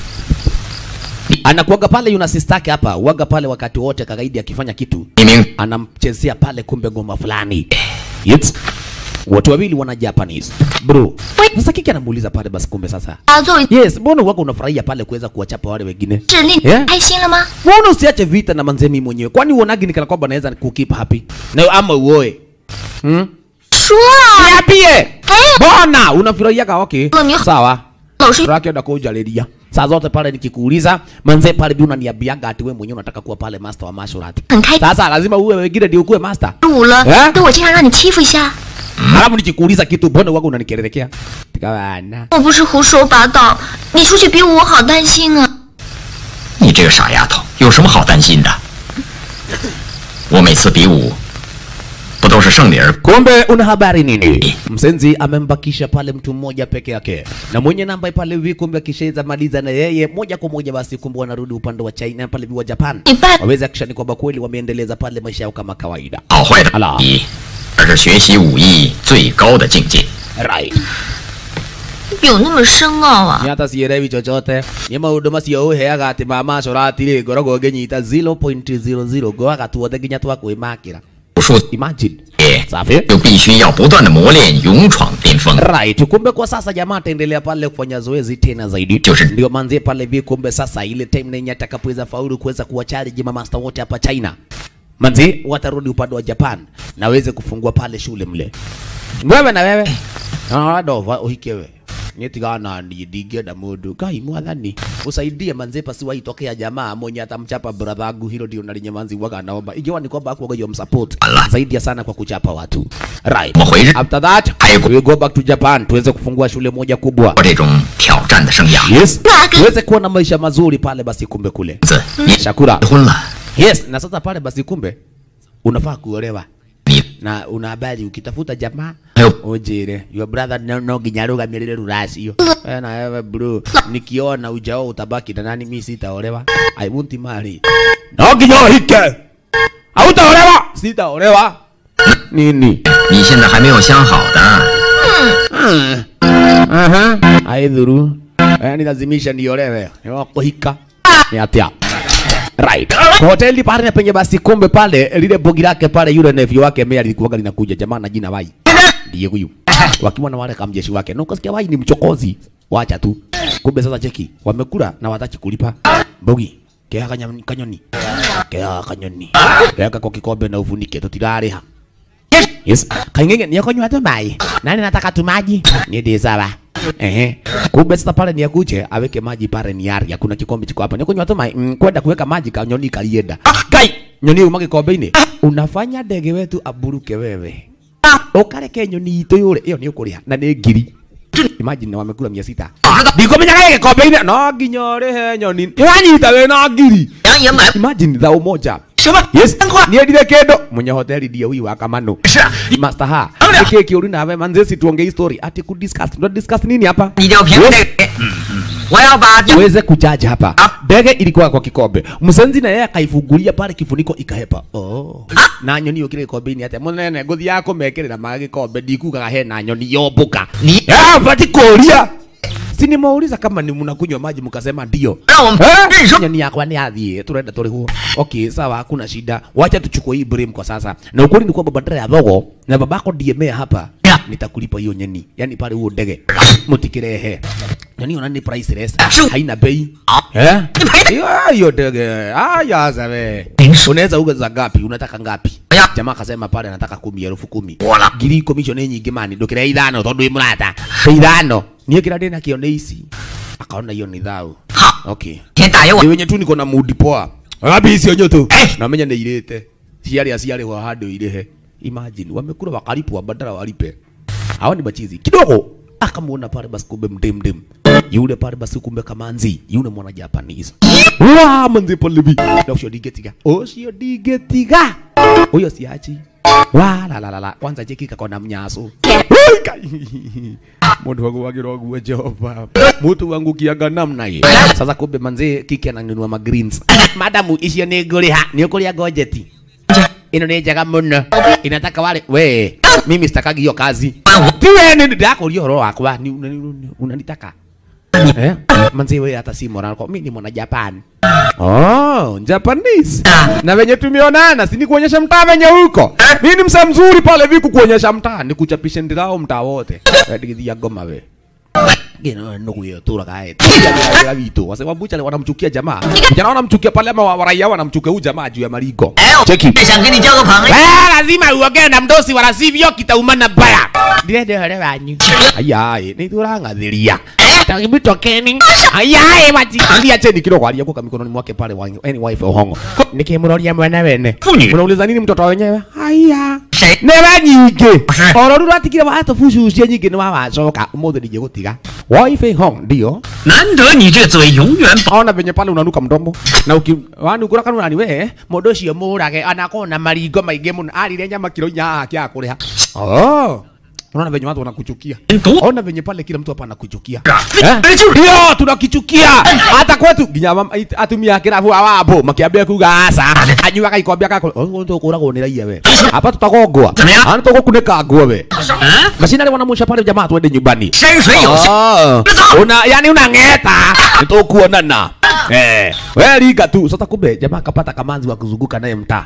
Anakuaga pale yuna sistake hapa, waga pale wakati wote kagaidi akifanya kitu 一鸣， anamchezea pale kumbe ngoma fulani. Yes. Watu wawili wana Japanese. Bro. Sasa kiki anamuuliza pale basi kumbe sasa. 他作为 Yes, mbona wako unafurahia pale kuweza kuwachapa wale wengine? 是令 Yeah. 开心了吗？ Mbona usiache vita na manzemi mwenyewe? Kwani uonagi ni kana kwamba naweza kukeep happy? Na ama uoe. Hmm? 说啊， Niambie. Mbona unafurahia ka okay? Mami. Sawa. 老师 Raki enda kujalilia. Saa zote pale nikikuuliza, manze pale bi unaniambiaga ati wewe mwenyewe unataka kuwa pale master wa martial art. 很开 Sasa lazima uwe wengine ndio ukuwe master. 五了， Eh? 那我经常让你欺负一下。 Halafu nikikuuliza kitu mbona wako unanikelelekea? Tikabana. 我不是胡说八道，你出去比武，我好担心啊。 你这个傻丫头，有什么好担心的？我每次比武，不都是胜利而 Kumbe una habari nini? Msenzi amembakisha pale mtu mmoja peke yake, na mwenye namba pale hivi, kumbe akishaweza maliza na yeye moja kwa moja, basi kumbe wanarudi upande wa China pale hivi wa Japan, 你办 waweze akishani kwamba kweli wameendeleza pale maisha yao kama kawaida. 好坏的 Allah 比，而是学习武艺最高的境界。 Right. 有那么深奥啊？ Ni hata sielewi chochote. Ni maundu macio uheaga ati mama corati ri ngoragwo nginyita 0.00 goaga tuothe nginya twakwimakira. 武术 Imagine. 也 Safi. 就必须要不断的磨练，勇闯巅峰。 Right. Kumbe kwa sasa jamaa ataendelea pale kufanya zoezi tena zaidi. 就是- Ndio manzie pale hivi kumbe sasa ile time nenye atakapoweza faulu kuweza kuwachallenge mamaster wote hapa China. Manzi watarudi upande wa Japan na waweze kufungua pale shule mle. Wewe na wewe. Ah, dova uhikewe. nitigana ni ndingĩenda mũndũ ngai mwathani usaidie manze pasi waitokea jamaa mwenye atamchapa brother wangu hilo ndio nalinyamanzi waga naomba ikiwa ni kwamba hakuwaga hiyo msupport zaidi sana kwa kuchapa watu right Mwakweli. after that we go back to Japan tuweze kufungua shule moja kubwa 我这种挑战的生涯， yes tuweze kuwa na maisha mazuri pale basi kumbe kule 子你 Shakura 结婚了， yes na sasa pale basi kumbe unafaa kuolewa 你 na una habari ukitafuta jamaa 还有 ujire your brother no, no nginya arugamirire ruracio we na wewe bro nikiona ujao utabaki na nani mimi sitaolewa i won't marry no nginya uhike hautaolewa sitaolewa nini 你现在还没有想好的， aha aidhuru yani lazimisha niolewe ni wa kuhika ni atia right kwa hoteli pale penye basi kumbe pale lile bogi lake pale yule nephew wake Mary alikuwa linakuja jamaa na jina Wai ndiye huyu wakiwa na wale kamjeshi wake na ukasikia Wai ni mchokozi wacha tu kumbe sasa cheki wamekula na wataki kulipa bogi kea kanyoni kanyoni kea kanyoni weka kwa kikombe na ufunike tutirariha Yes. Kaingenge ni yakonywa tu mai. Nani nataka tu maji? Ni ndi sawa. Ehe. Kumbe sasa pale ni akuje aweke maji pale ni aria. Kuna kikombe chiko hapa. Ni kunywa tu mai. Mm, kwenda kuweka maji kanyoni kalienda. Kai, nyoni uma gikombe-ini. Unafanya ndege wetu aburuke wewe. Ukareke nyoni itu yule. Iyo ni ukuria na ni ngiri. Imagine wamekula mia sita. Ndikomenya gikombe-ini. No nginya urihe nyoni. Wanyita we na ngiri. 杨爷买 Imagine thao moja. 什么？ Yes, niendire kendo mwenye hoteli ndiye huyu wa Kamano. Master ha. Kike kiuri nawe manze si tuongee story. Ati ku discuss. Tuna discuss nini hapa? 你就凭这个，我要把 Uweze kujaji hapa. Ndege ilikuwa kwa kikombe. Msenzi na yeye akaifungulia pale kifuniko ikahepa. Oh. Na nyoni yokire kikombe-ini ate munene nguthi yako mekirira ma gikombe ndikugaga he na nyoni yombuka. Ni- Ah, fati kuria. Si nimeuliza kama ni mnakunywa maji mkasema ndio. 让我们 Eh? 认识 Nyoni yakwa ni athie turenda turi huo. Okay, sawa hakuna shida. Wacha tuchukue hii blame kwa sasa. Na ukweli ni kwamba badala ya thogo na babako DMA hapa Yeah. nitakulipa hiyo nyeni. Yaani pale huo ndege. Mutikirehe. Nyoni ona ni priceless. Shoo. Haina bei. Ah. Eh? Nipaite. Hiyo hiyo ndege. Aya sawe. Ninsu. Unaweza ugaza ngapi? Unataka ngapi? Ya. Jamaa akasema pale anataka kumi elfu kumi. Wala. Ngiri commission ni nyingi mani. Ndukire ithano tondu i murata. Ithano. Niĩ kĩrĩa ndĩ nakĩo nĩ ici. Akaona hiyo ni thau. 好， Okay. 先打给我 Ni。wenye tu niko na mood poa. Ngapi icio nyoto? Eh. Namenya nĩ irĩte. Ciarĩ aciarĩ wa handũ irĩhe. Imagine wamekula wakalipwa badala walipe. Hawa ni machizi. Kidogo akamuona pale basi kumbe mdem mdem. Yule pale basi kumbe kamanzi. Yule mwana Japanese. Wa manzi pale bi. Na ucio digetiga. Ucio digetiga. Huyo siachi. Wa la la la la. Kwanza cheki kakona mnyaso. Ui, kai. Mundu wangu wagirwo guo Jehova. Mutu wangu kianga namna hii. Sasa kumbe manzi kiki ananunua ma greens. Madamu icio nĩ ngũrĩha. Nĩ ũkũrĩa ngojeti. Ino nĩ njega mũno. Inataka wale we. Mimi sitakagi hiyo kazi. Ti wewe nĩ ndakũria ũhoro wakwa. Ni una- una- unanitaka. Eh? Manzi wewe hata si moral kwa mimi ni mwana Japan. Oh, Japanese. Na venye tumeonana, si ni kuonyesha mtaa venye huko. Mimi ni msa mzuri pale viku kuonyesha mtaa, ni kuchapisha ndirao mtaa wote. Ndigithia ngoma we. Gino nugu yo tura kae. Tia vitu. Wase wabucha le wanamchukia jamaa. Vijana wanamchukia pale ama wa- waraia wanamchukia huyu jamaa juu ya marigo. 哎，我 Cheki. 想跟你交个朋友。 Ah, lazima uongee na mdosi wala sivyo kitaumana baya. Ndirende hore wanyu. Ayaye, ni turangathiria. Takibito keni. Ayaye mati. Ndia cheni kidogo aliyekuwa mikononi mwake pale wa any wife hongo. Nikimroria mwana wene. Funyi. Unauliza nini mtoto wenyewe? Haya. She- Neba nyingi. She- Oro rura atigire wa hata fushu cia nyingi ni wa wacoka. Umuthi nije gutiga. Wife hong ndio. 难得你这嘴永远保。 Ona venye pale unanuka mdomo na uki wani ukura kanuna ni we mundu ucio murage anakorwo na maringo maingi muno arire nyama kilo inya akia kuriha oh unaona venye watu wanakuchukia ona venye pale kila mtu hapa anakuchukia Eh? ndio tunakichukia hata kwetu nginya mama- it- atumia a kirabu awambo makiambia kuga aca anyuaga ikombe akakå tukuragwo nä raia we hapa tutagongwa Tumia. ana tugukunĩka nguo we 嗯， macinarä wanamwisha pale jamaa twende nyumbani 山水有形。 Oh, una yani unang'eta nitukuonana eh we ringa tu sasa kumbe jamaa kapata kamanzi wa kuzunguka naye mtaa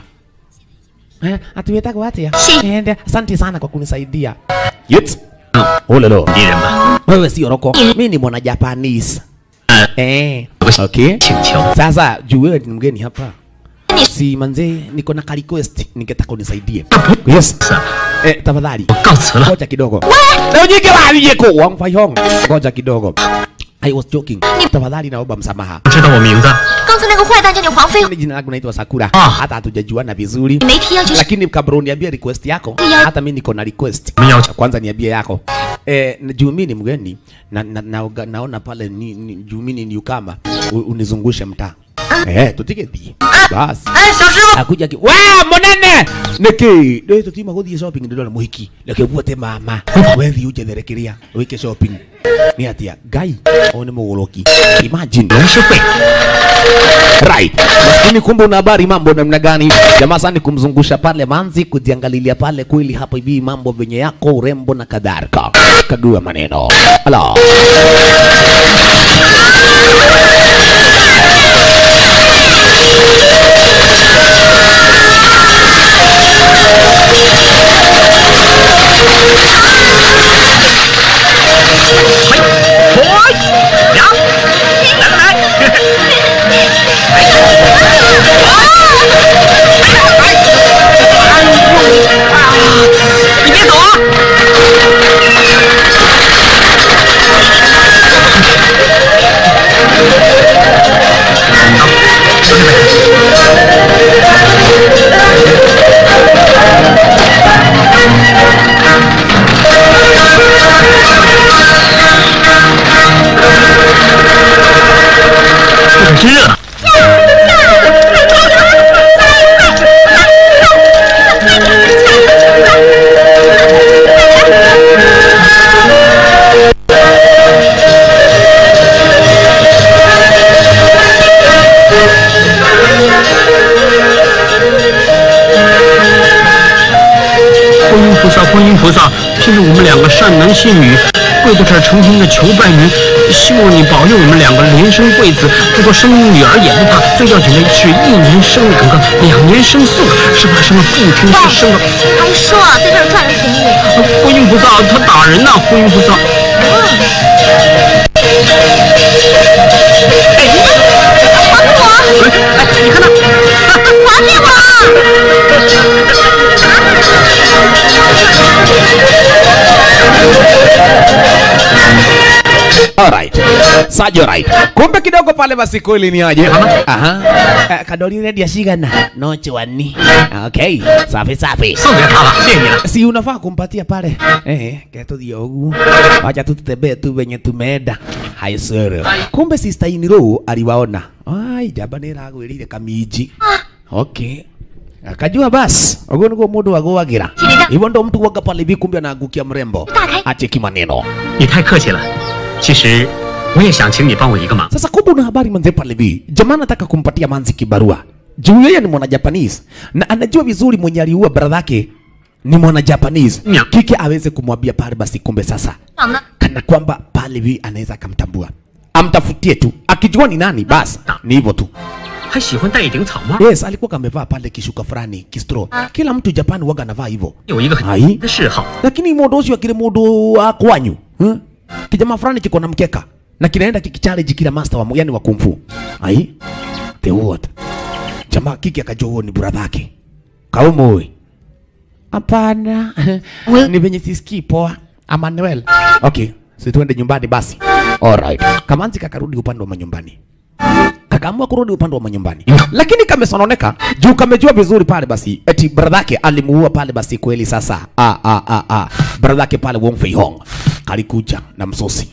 eh atuwetagwo atia Si. ende asante sana kwa kunisaidia yet olelo 敌人吧， wewe si oroko mimi ni mwana japanese 呃， eh 有个 okay 请求， sasa juu wewe ni mgeni hapa si manze niko na ka request ningetaka unisaidie yes eh, tafadhali 我告辞了。 ngoja kidogo leo nyingi waje ko Wang Fai Hong ngoja kidogo I was joking tafadhali naomba msamaha 知道我名字？ 刚才那个坏蛋叫你黄飞， Mimi jina langu naitwa Sakura Ah. hata hatujajuana vizuri 你没提要求 lakini kabla uniambie request yako Ya- hata mimi niko na request Mimi ya- kwanza niambie yako eh, na- juu mimi ni mgeni na, na, na, naona pale ni, ni, juu mimi ni newcomer u- unizungushe mtaa eh tutiketi basi 哎，小师傅， akuja ki wa monene niki ndio tutima guthie shopping ndio na muhiki leke vuote mama wethi uje therekeria wike shopping ni atia gai au ni mugoroki imagine 龙师会 right maskini kumbe una habari mambo namna gani jamaa sana ni kumzungusha pale manzi kujiangalilia pale kweli hapo hivi mambo venye yako urembo na kadhalika kagua maneno ala 萨，观音菩萨，今日我们两个善男信女，跪在这儿诚心的求拜您，希望你保佑我们两个连生贵子。如果生女儿也不怕，最要紧的是一年生两个，两年生四个，是怕生了不听是生了。 还说在这儿赚了便宜， 观音菩萨，他打人呐、观音菩萨。 还给我， 哎，你看他， 还给我！ Alright. Sajo right. Kumbe kidogo pale basi kweli ni aje? Aha. Eh, Kadoli ready ya shigana. No chwani. Okay. Safi safi. 送给他了，谢谢你了。 Si unafaa kumpatia pale. Eh, keto diogu. Wacha tu tutembee tu venye tumeenda. Hai sir. Kumbe sister Iniro aliwaona. Ai, jaba ni ragwirire kamiji. Okay. Akajua basi, ugo niguo mundu agwagira. Shirika. Hivyo ndo mtu waga pale hivi kumbe anaangukia mrembo. Dakai. Acheki maneno. 你太客气了。其实我也想请你帮我一个忙。 Sasa kumbe una habari manze pale hivi. Jamaa anataka kumpatia manzi kibarua. Juu yeye ni mwana Japanese na anajua vizuri mwenye aliua brother yake ni mwana Japanese. Nya. Kike aweze kumwambia pale basi kumbe sasa 长得 kana kwamba pale hivi anaweza akamtambua. Amtafutie tu. Akijua ni nani basi ni hivyo tu. 还喜欢戴一顶草帽， Yes, alikuwa kamevaa pale kishuka fulani kistro. Kila mtu Japan waga anavaa hivyo. 有一个很 Ai. 的嗜好， lakini mundu ucio akiri mundu wa kwanyu hmm? kijama fulani kiko na mkeka na kinaenda kikichallenge kila master wa yani wa kung fu ai the what jamaa kiki akajua huo ni brother yake kaumoi hapana We- ni venye sisikii poa Emmanuel okay si tuende nyumbani basi alright kamanzi kakarudi upande wa manyumbani kakaamua kurudi upande wa manyumbani lakini kamesononeka juu kamejua vizuri pale basi eti brother yake alimuua pale basi kweli sasa ah, ah, ah, ah. brother yake pale Wong Fei Hong kalikuja na msosi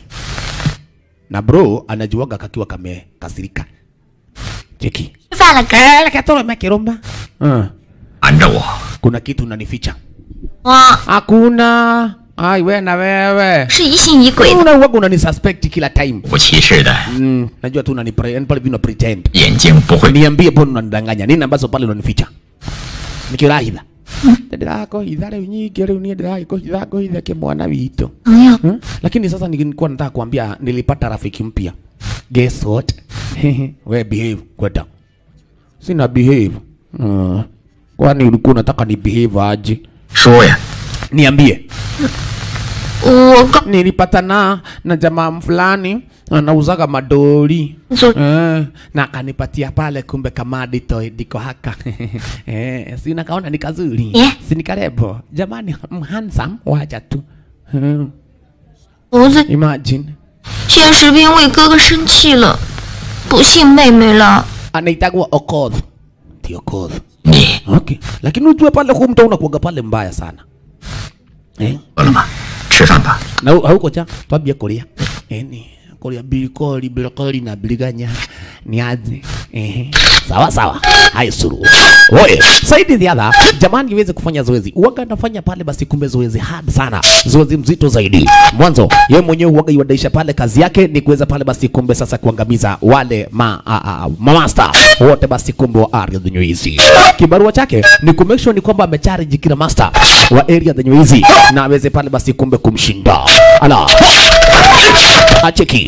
na bro anajuaga kakiwa kamekasirika cheki 吃饭了， kele katoro mekirumba uh, 瞒着我。 kuna kitu unanificha 我 hakuna ai we na wewe 是疑心疑鬼的。 una uwaga unanisuspect kila time 不歧視的 mm, najua tu unani pre- pale vina pretend 眼睛不会 niambie mbona unanidanganya nini ambazo pale unanificha nikirahitha ndirakohitha riu nyingi riu nie ndirakohitha ngohithe kimwana witũ 朋友， hmm? lakini sasa nilikuwa nataka kuambia nilipata rafiki mpya guess what we behave kwenda sina behave uh, kwani ulikuwa unataka ni behave aje 说呀， niambie 我刚 nilipatana na jamaa fulani anauzaga madoli 走 eh, na akanipatia pale, kumbe kamadi to diko haka eh, si nakaona ni kazuri Yeah. si ni karebo jamani, mm, handsome wacha tu hmm, 猴子， imagine 现实兵为哥哥生气了，不信妹妹了。 anaitagwa Okoth, ndio Okoth. 你 Okay, lakini ujue pale huu mto unakuwaga pale mbaya sana eh? 饿了吗？吃饭吧。 na hau- hauko cha twambie kuria eni kuria birikori birikori na biriganya ni aje ehe sawa sawa hai suru oye saidi dhiadha jamani iweze kufanya zoezi uwaga anafanya pale basi kumbe zoezi hard sana zoezi mzito zaidi mwanzo ye mwenyewe uwaga iwadaisha pale kazi yake ni kuweza pale basi kumbe sasa kuangamiza wale ma, a, a, mamasta wote basi kumbe wa area the Nyuizi kibarua chake ni kumake sure ni kwamba amecharge kila master wa area the Nyuizi na aweze pale basi kumbe kumshinda ala acheki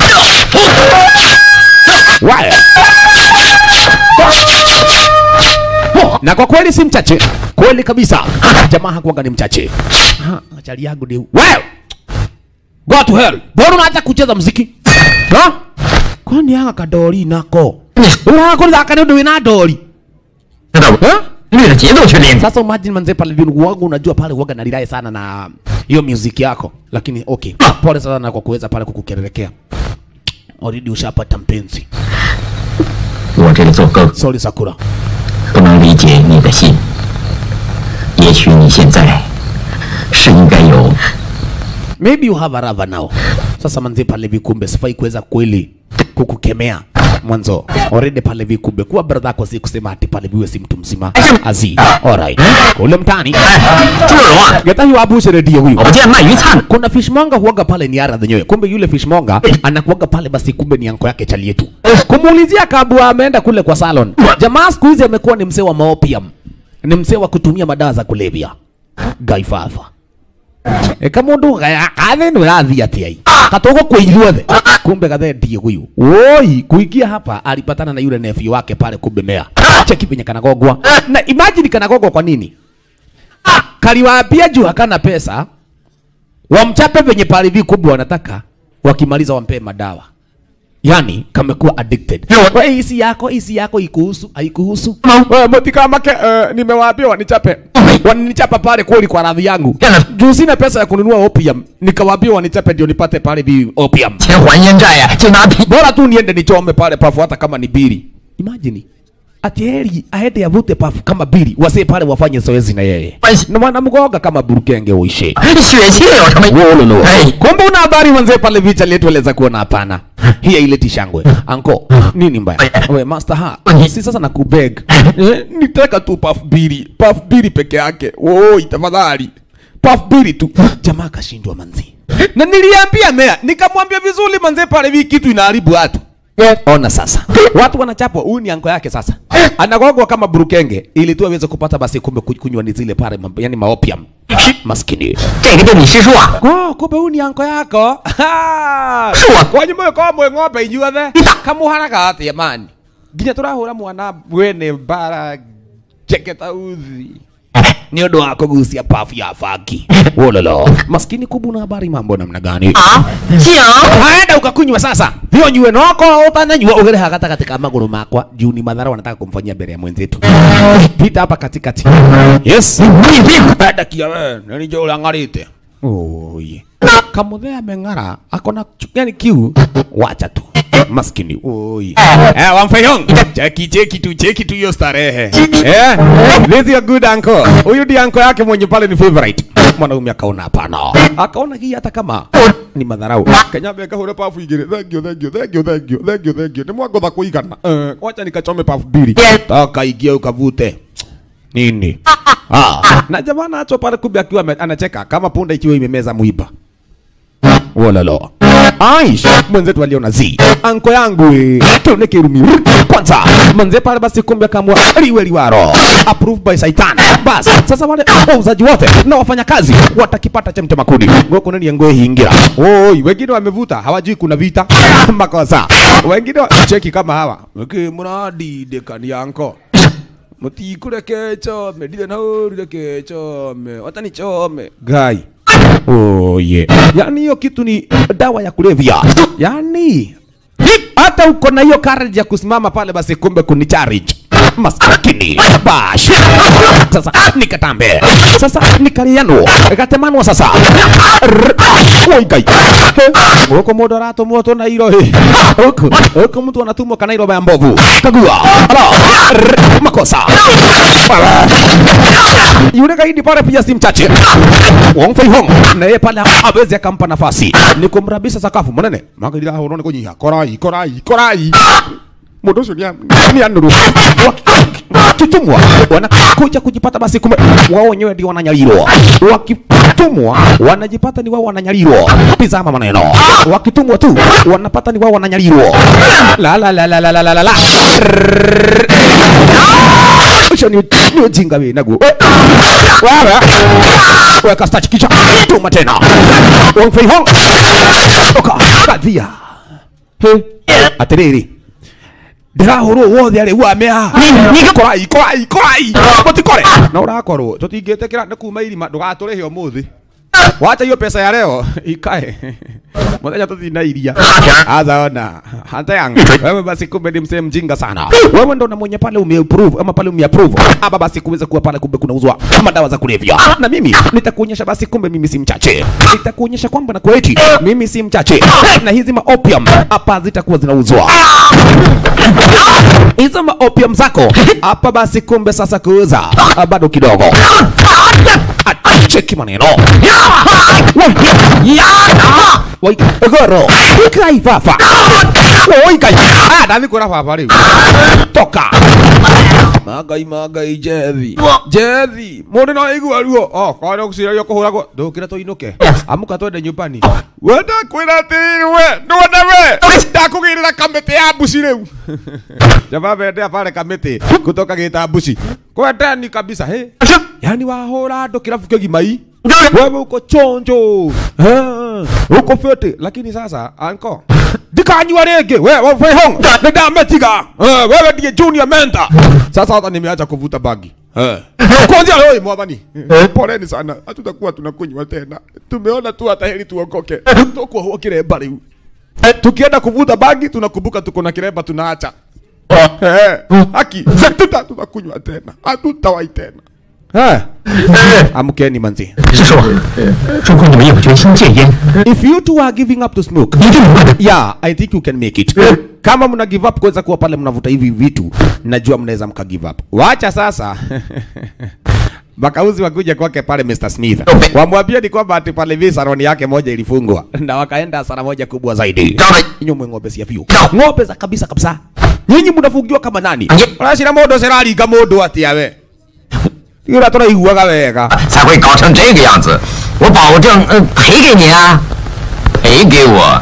Waya. na kwa kweli si mchache kweli kabisa jamaa hakuwaga ni mchache Ha, chali yangu ni wewe go to hell mbona unaacha kucheza mziki ha kwani aka kadori nako urakuthaka nĩ ũndũ wĩna ndori 知道不？ ha 对着节奏去练。 sasa imagine manze pale vile wangu unajua pale waga nalirai sana na hiyo music yako lakini okay pole sana kwa kuweza pale kukukererekea already ushapata mpenzi 我这个做哥哥 sorry sakura 不能理解你的心。也许你现在是应该有 maybe you have a lover now sasa manze pale vikumbe sifai kuweza kweli kukukemea mwanzo already pale vikumbe kuwa brother yako si kusema ati pale viwe si mtu mzima azi alright ule mtani 朱日荣啊， geta hiyo abushe redio huyu 我不见鳗鱼灿 kuna fishmonga huaga pale ni ara zenyewe, kumbe yule fishmonga anakuaga pale basi, kumbe ni anko yake chali yetu. Kumuulizia kabla ameenda kule kwa salon, jamaa siku hizi amekuwa ni mzee wa maopium, ni mzee wa kutumia madawa za kulevya gaifafa e kamundu kathe nä rathi atä ai katogo kwä iruothe kumbe gathe ndie huyu woi kuingia hapa alipatana na yule nephew wake pale kumbe mea cheki venye kanagogwa na imagine kanagogwa kwa nini kaliwaambia juu hakana pesa wamchape venye pale hivi kubwa wanataka wakimaliza wampee madawa yani kamekuwa addicted wewe hisi yako hisi yako ikuhusu haikuhusu wewe mtika make uh, nimewaambia wanichape waninichapa pale kweli kwa radhi yangu Yana- juu sina pesa ya kununua opium nikawaambia wanichape ndio nipate pale hivi opium 钱还烟债呀、就拿皮。 bora tu niende nichome pale pafu hata kama ni bili imagine ati heri aende avute pafu kama bili wasee pale wafanye zoezi na yeye Basi. na wanamgoga kama burukenge uishe 血气有什么？ Wololo. 哎， Kumbe una habari manzee pale vicha letueleza kuona hapana. Hii haileti shangwe. Anko, nini mbaya? We master ha. Si sasa nakubeg. Eh, nitaka tu puff bili. Puff bili peke yake. Oi, tafadhali. Puff bili tu. Jamaa kashindwa manzi. Na niliambia mea, nikamwambia vizuri manzee pale hivi kitu inaharibu watu. Ona sasa. Watu wanachapwa, huyu ni anko yake sasa. Anagogwa kama burukenge ili tu aweze kupata basi kumbe ku- kunywa ni zile pale mambo- yani maopium. Maskini. 这个就你师叔啊， Oh, kumbe huyu ni anko yako. Ha! Sure. Kwanyu moyo kwa mwe ng'ombe inyuothe. Kamuhanaga atia mani. Nginya turahura mwana mwene bara jeketa uthi. Ni ũndũ wa kũgucia pafu ya bangi. Wololo. Maskini kubu na habari mambo namna gani? 啊，讲 Aenda ukakunywa sasa. Thio nyue noko utananyua ugere ha gatagatĩ ka magũrũ makwa. Juu ni madhara wanataka kumfanyia mbele ya mwenzetu. Pita hapa katikati. Yes. 你别 Enda kia we, nani jo ulangarite. Oye. Kamuthea ameng'ara, akona chu- yani kiu, wacha tu. Maskini. Oye. Eh, Wamfeyong. Cheki cheki tu, cheki tu hiyo starehe. Eh, this is a good uncle. Huyu ndi uncle yake mwenye pale ni favorite. Mwanaume akaona hapana. Akaona hii hata kama ni madharau. Kenyabe akahura pafu igire. Thank you, thank you, thank you, thank you, thank you, thank you. Ni mwagotha kuigana. Eh, wacha nikachome pafu mbili. Taka ingie ukavute nini ah. na jamaa nacho pale kumbe akiwa ame- anacheka kama punda ikiwa imemeza mwiba wololo Aish, mwenzetu aliona zi anko yangu eh, tuone kirumi kwanza manze pale basi kumbe akamwa liwe liwaro approved by Saitan bas sasa wale wauzaji wote na wafanyakazi watakipata cha mtemakuni ngoko nani yango hingira oi wengine wamevuta hawajui kuna vita makosa wengine wa- cheki kama hawa okay mradi dekani yanko mutikure kechome ndire naurire kechome watani chome gai Oh yeah. Yaani hiyo kitu ni dawa ya kulevya. Yaani hata uko na hiyo courage ya kusimama pale basi kumbe kuni charge maskini bash sasa nikatambe sasa nikaliano gatemanwa sasa oigai huko modo rato moto na iro he huko huko mtu anatumwa kana iro ya mbovu kagua ala Rrr, makosa Ala. yule gaidi pale pia si mchache Wong Fei Hong na yeye pale hawezi akampa nafasi ni kumrabisha sakafu munene magalira horo ni kunyiha korai korai korai mundu ucio ni anuru wakitumwa wanakuja kujipata basi kumbe wao wenyewe ndio wananyalirwa wakitumwa wanajipata ni wao wananyalirwa tizama maneno wakitumwa tu wanapata ni wao wananyalirwa la la la la la la la la la ucio ni ni ujinga wewe naguo wewe weka starch kicha tuma tena Wong Fei Hong oka kadhia he atiriri ndirahurwo wothe arä u amea korai korai korai mutikore na urakorwo tutingĩtĩkĩra nĩ kuma irima ndũgatũrĩhe ũmũthĩ wacha hiyo pesa ya leo ikae muthenya tuthina iria azaona hata yangu wewe basi kumbe ni msee mjinga sana wewe ndo na mwenye pale umeapprove ama pale umeapprove ama basi kuweza kuwa pale kumbe kunauzwa ama dawa za kulevya na mimi nitakuonyesha basi kumbe mimi si mchache nitakuonyesha kwamba na kweti mimi si mchache na hizi ma opium hapa zitakuwa zinauzwa hizo ma opium zako hapa basi kumbe sasa kuuza ah, bado kidogo Ah, cheki maneno Wai, goro kai fafa oi kai ah ndathi kura fafa riu toka magai magai jethi jethi mundu no igua ruo oh kwa no kucirario kuhuragwo ndukira tuinuke amuka twende nyumbani wenda kwira tirwe ndwenda we ndakugirira kamiti ya mbuci riu jaba bende pale kamiti kutoka gita mbuci kwendeni kabisa he yani wahura andu kirabu kigimai wewe uko chonjo Eh, uko fete lakini sasa anko ndikanyua rĩngĩ we wafehong nĩ ndametiga Eh, wewe ndiye junior mentor sasa hata nimeacha kuvuta bangi Eh. kwanzia leo mwathani poleni sana hatutakuwa tunakunywa tena tumeona tu hata heri tuokoke tukuohwo kiremba rĩu Eh, tukienda kuvuta bangi tunakumbuka tuko na kiremba tunaacha Eh, haki tuta tunakunywa tena hatutawai tena Eh, amkeni manzi 师叔，如果你们有决心戒烟， if you two are giving up to smoke 一定能办的。 yeah i think you can make it kama mna give up kuweza kuwa pale mnavuta hivi vitu najua mnaweza mka give up wacha sasa makauzi wakuja kwake pale Mr. Smith wamwambia ni kwamba ati pale hivi saloni yake moja ilifungwa na wakaenda hasara moja kubwa zaidi nyumwe ng'ombe cia biũ ng'ombe za kabisa kabisa nyinyi mnafungiwa kama nani ũracira mũndũ ũciraringa mũndũ atĩa we ira tũraiguaga wega 才会搞成这个样子。我保证，呃，赔给你啊，赔给我。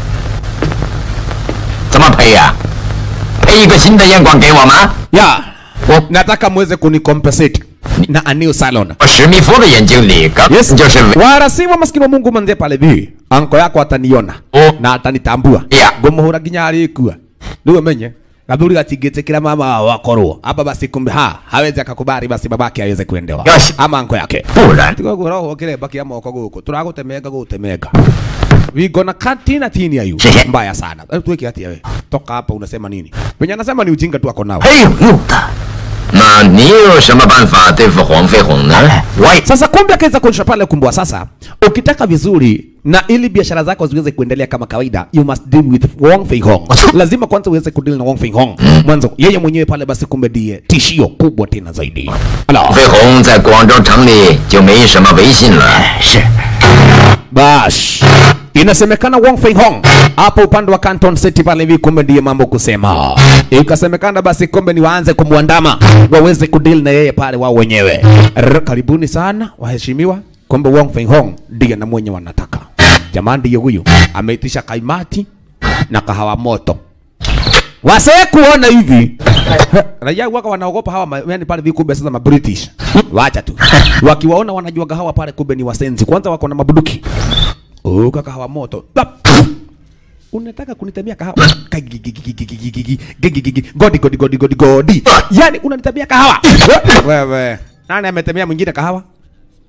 怎么赔呀、配一个新的烟管给我吗？ ya nataka muweze kunicompensate na a new salon 我史密夫的眼睛里根本 Yes. 就是伪 warasimu maskini wa Mungu manze pale vi anko yako ataniona Oh. na atanitambua Yeah. ngumuhura nginya arikua ndio menye gathuri gatingĩtĩkĩra mama wao wakorwo hapa basi kumbe ha hawezi akakubali basi babake aweze kuendewa Yes. ama anko yake 不然 tigoguo roho kiremba kia moko guku turagũtemenga gũtemenga we gonna cut tina tini ya you Shehe. mbaya sana Eh, tuweke hati wewe toka hapa unasema nini venye anasema ni ujinga tu ako nao 没有用的。那你有什么办法对付黄飞鸿呢？我也 Sasa kumbe akaweza kuonyesha pale kumbwa. Sasa ukitaka vizuri na ili biashara zako ziweze kuendelea kama kawaida, you must deal with Wong Fei Hong. Lazima kwanza uweze kudeal na Wong Fei Hong mwanzo, yeye mwenyewe pale basi kumbe ndiye tishio kubwa tena zaidi. Ala, 飞鸿在广州城里就没什么威信了。是， bash inasemekana Wong Fei Hong hapo upande wa Canton City pale hivi, kumbe ndiye mambo kusema. Ikasemekana basi kumbe ni waanze kumwandama waweze kudeal na yeye pale wao wenyewe. Rr, Karibuni sana waheshimiwa, kumbe Wong Fei Hong ndiye na mwenye wanataka. Jamani, ndiye huyu ameitisha kaimati na kahawa moto. Wasee kuona hivi Ha, raia waka wanaogopa hawa ma- yani pale vikumbe sasa ma British. Wacha tu. Wakiwaona wanajua hawa pale kumbe ni wasenzi. Kwanza wako na mabuduki. Oh, kahawa moto. Lap. Unataka kunitabia kahawa? Kagigigigigigigigi. Gigigigi. Godi godi godi godi godi. Yani unanitabia kahawa? Wewe. Nani ametemea mwingine kahawa?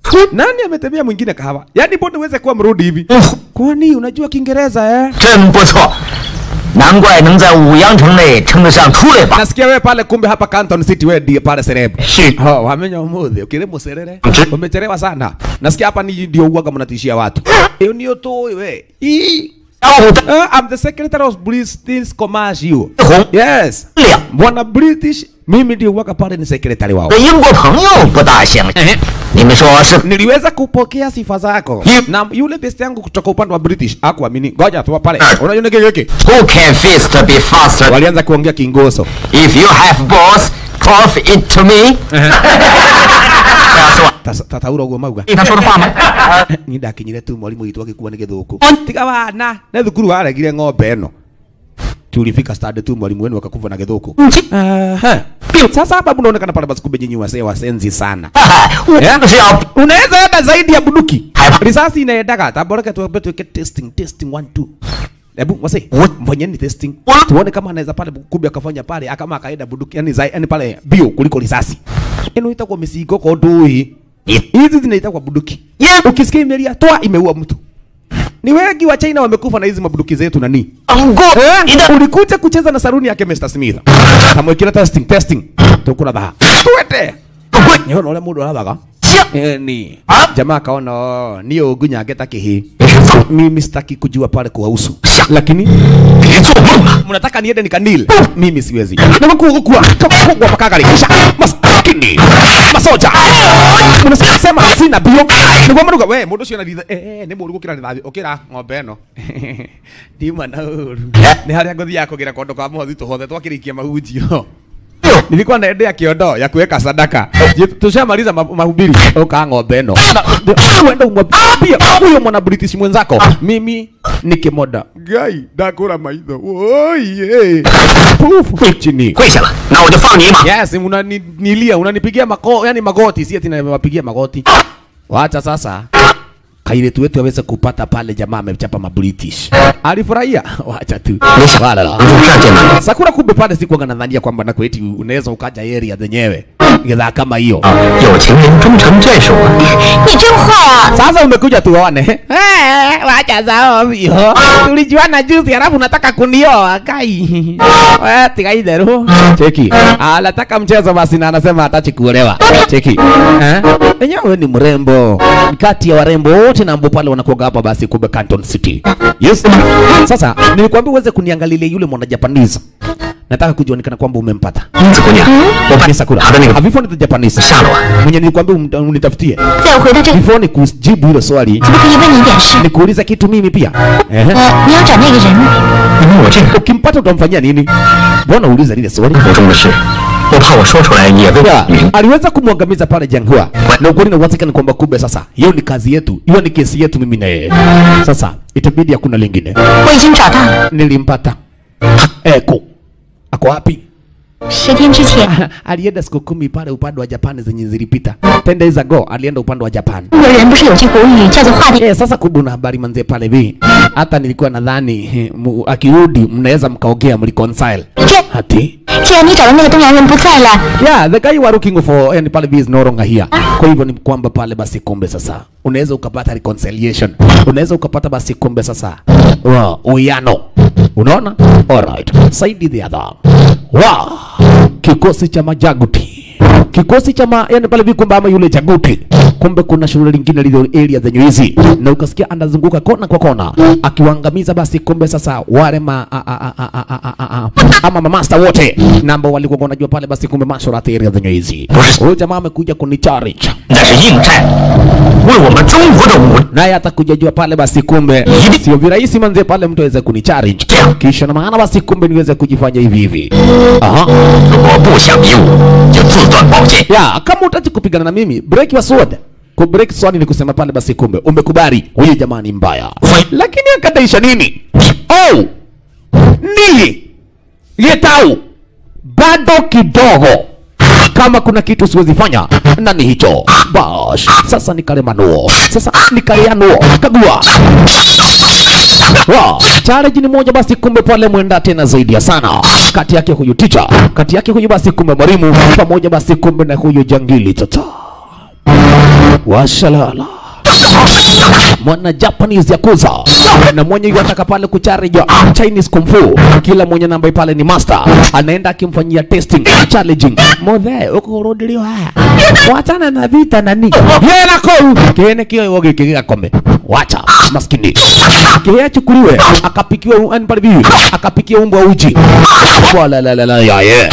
Nani ametembea mwingine kahawa? Yaani mbona uweze kuwa mrudi hivi? Kwani unajua Kiingereza eh? 真不错，难怪能在五羊城内称得上出类拔。 Nasikia wewe pale kumbe hapa Canton City wewe ndiye pale celeb. Si. Oh, wamenya umuthi ukire muserere. Nje. Umechelewa sana. Nasikia hapa ni ndio uaga mnatishia watu. Hiyo ndio tu wewe. Ii. 然后 Uh, I'm the secretary of British Commercial. 红 Yes. 两 Bwana British mimi ndio uaga pale ni secretary wao. 跟英国朋友不大相信。你们说是？ Niliweza kupokea sifa zako. Yep. Na yule best yangu kutoka upande wa British hakuamini. Ngoja tu pale. Ah. Unajua nini hiki? Who can fist be faster? Walianza kuongea Kingoso. If you have balls, toss it to me。这样说， Tasa- Tataura uguo mauga. 听他说的话吗？ ni ndakinyire tu mwalimu witũ agĩkua nĩ gĩthũkũ tiga wana nĩ thukuru waregire ng'ombe ĩno tulifika stade tu mwalimu wenu akakufa na gĩthũkũ Aha. sasa hapa mnaonekana pale basi kumbe nyinyi wasee wasenzi sana 我 Yeah. 就是要 unaweza enda zaidi ya bunduki Haya. risasi inaendaga taboreke tuambe tuweke testing testing one two Hebu wase mfanyeni testing What? tuone kama anaweza pale kumbe akafanya pale kama akaenda bunduki yani zai yani pale bio kuliko risasi ino itakuwa misigo kwa ndui hizi zinaitwa bunduki Yeah. ukisikia imelia toa imeua mtu ni wengi wa China wamekufa na hizi mabunduki zetu nani 过 Eh, ulikuja kucheza na saruni yake Mr. Smith tamwekira testing testing tukura baha twete nyono ule mundu arathaga Eh, ni jamaa akaona "Oh, niyo ngunya ngeta kihi mimi sitaki kujua pale kuhusu lakini 别做梦了。 mnataka niende nikanil mimi siwezi namakugukua kugwa makagari kisha maskini masoja mnasema sina bio niguo maruga we mundu ucio na ritha eh eh, ni mũru gukira rithathi ukira ng'ombe ĩno ndima na ũru nĩ harĩa ngũthiaga kũgira kondo kwa mũhothi tũhothe twakĩrĩkia mahunjio nilikuwa naendea kiondo ya kuweka sadaka Je, tushamaliza ma- mahubiri uka ng'ombe ĩno Na- uenda umwambie huyo mwana british mwenzako mimi ni kimoda gai ndakũra maitho oye pufu chini 跪下了，那我就放你一马。 yes unanilia unanipigia mako yani magoti si ati nawapigia magoti wacha sasa kairetu wetu aweze kupata pale jamaa amechapa mabritish alifurahia wacha tu 没想 Wala. 从这儿见到 sakura kumbe pale sikuanga nadhania kwamba na kweti unaweza ukaja area zenyewe gidhaa kama hiyo 啊，有情人终成眷属啊。 你真坏啊！ sasa umekuja tuone Eh, wacha za ovyo tulijuana juzi halafu nataka kunioa kai Eh, tiga idheru cheki anataka mchezo basi na anasema hatachi kuolewa cheki eh enyewe ni mrembo kati ya warembo wote na ambao pale wanakuaga hapa basi kumbe Canton City yes sasa nilikwambia uweze kuniangalilia yule mwana Japanese nataka kujionekana kwamba umempata 英子姑娘，我把 ni Sakura 他的那个 have you found the Japanese 下了啊。 mwenye nilikwambia um- unitafutie 在我回到这里， before ni kujibu hilo swali 可不可以问你一点事？ nikuuliza kitu mimi pia Ehe. 呃，你要找那个人， 你问我这个 ukimpata utamfanyia nini mbona uuliza lile swali 口中的事，我怕我说出来也未 Ya, 明。 aliweza kumwangamiza pale Janghua na ukweli na uhakika ni kwamba kumbe sasa hiyo ni kazi yetu hiyo ni kesi yetu mimi na yeye sasa itabidi hakuna lingine 我已经找到了。 nilimpata eko ako wapi 十天之前， alienda siku kumi pale upande wa Japani zenye zilipita ten days ago alienda upande wa Japan 中国人不是有句古语叫做“画地 Eh, sasa kumbe una habari manze pale vi hata nilikuwa nadhani eh, mu- akirudi mnaweza mkaongea mliconcile 这 hati 既然你找的那个东洋人不在了， yeah the guy you are looking for yani pale vi is no longer here kwa hivyo ni kwamba pale basi kumbe sasa unaweza ukapata reconciliation unaweza ukapata basi kumbe sasa wa uyano unaona alright saidi the other wa kikosi cha majaguti kikosi cha ma, yani pale vi kumbe ama yule jaguti kumbe kuna shule lingine lilo area zenye hizi na ukasikia anazunguka kona kwa kona akiwaangamiza basi kumbe sasa wale ma a, a, a, a, a, a, a, a, ama mamasta wote na ambao walikuwa wanajua pale basi kumbe mashorati area zenye hizi huyu jamaa amekuja kuni challenge 那是应战，为我们中国的武 naye atakuja jua pale basi kumbe sio virahisi manze pale mtu aweze kuni challenge kisha na maana basi kumbe niweze kujifanya hivi hivi aha 如果不想比武，就自断宝剑。 ya kama utaki kupigana na mimi break your sword ku break sword ni kusema pale basi kumbe umekubali huyu jamaa ni mbaya lakini akataisha nini oh nili getau bado kidogo kama kuna kitu siwezi fanya nani hicho bash sasa nikalemanuo sasa nikaleanuo kagua Wow. Challenge ni moja basi kumbe pale mwenda tena zaidi ya sana kati yake huyu ticha kati yake huyu basi kumbe mwalimu pamoja basi kumbe na huyu jangili tata washalala mwana Japanese yakuza na mwenye yataka pale kucharija Chinese kung fu. Kila mwenye namba pale ni master, anaenda akimfanyia testing challenging. Modhe uko rudilio haya, wachana na vita nani yena ko kene kio woge kiga kombe wacha maskini kile achukuliwe akapikiwa ani pale bibi akapikiwa umbwa uji wala la la la ya ye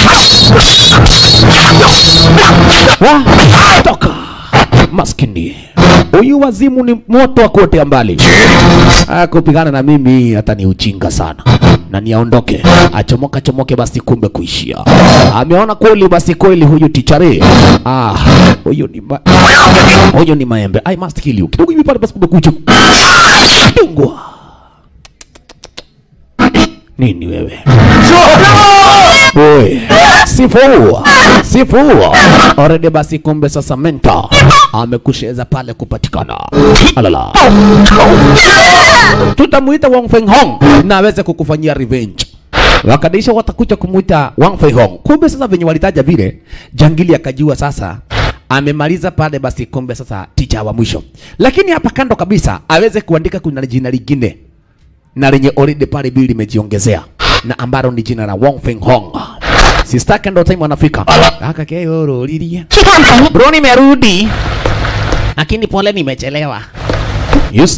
wa toka maskini huyu wazimu ni moto wa kuotea mbali. Ah, kupigana na mimi hata ni ujinga sana, na niaondoke achomoka chomoke, basi kumbe kuishia. Ameona kweli, basi kweli huyu tichare, ah, huyu ni ma... huyu ni maembe. I must kill you kidogo hivi pale, basi kumbe kuchu dungwa nini wewe? Oye, sifu sifu already basi kumbe sasa menta amekusheza pale kupatikana alala tutamuita Wang Feng Hong na aweze kukufanyia revenge wakadaisha watakuja kumuita Wang Fei Hong kumbe sasa venye walitaja vile jangili akajua sasa amemaliza pale basi kumbe sasa ticha wa mwisho lakini hapa kando kabisa aweze kuandika kuna jina lingine na lenye already pale bili limejiongezea na ambalo ni jina la Wong Feng Hong. Sistake ndo time wanafika. Aka keo rolilia. 去看朋友。 Bro nimerudi. Lakini pole nimechelewa. Yes.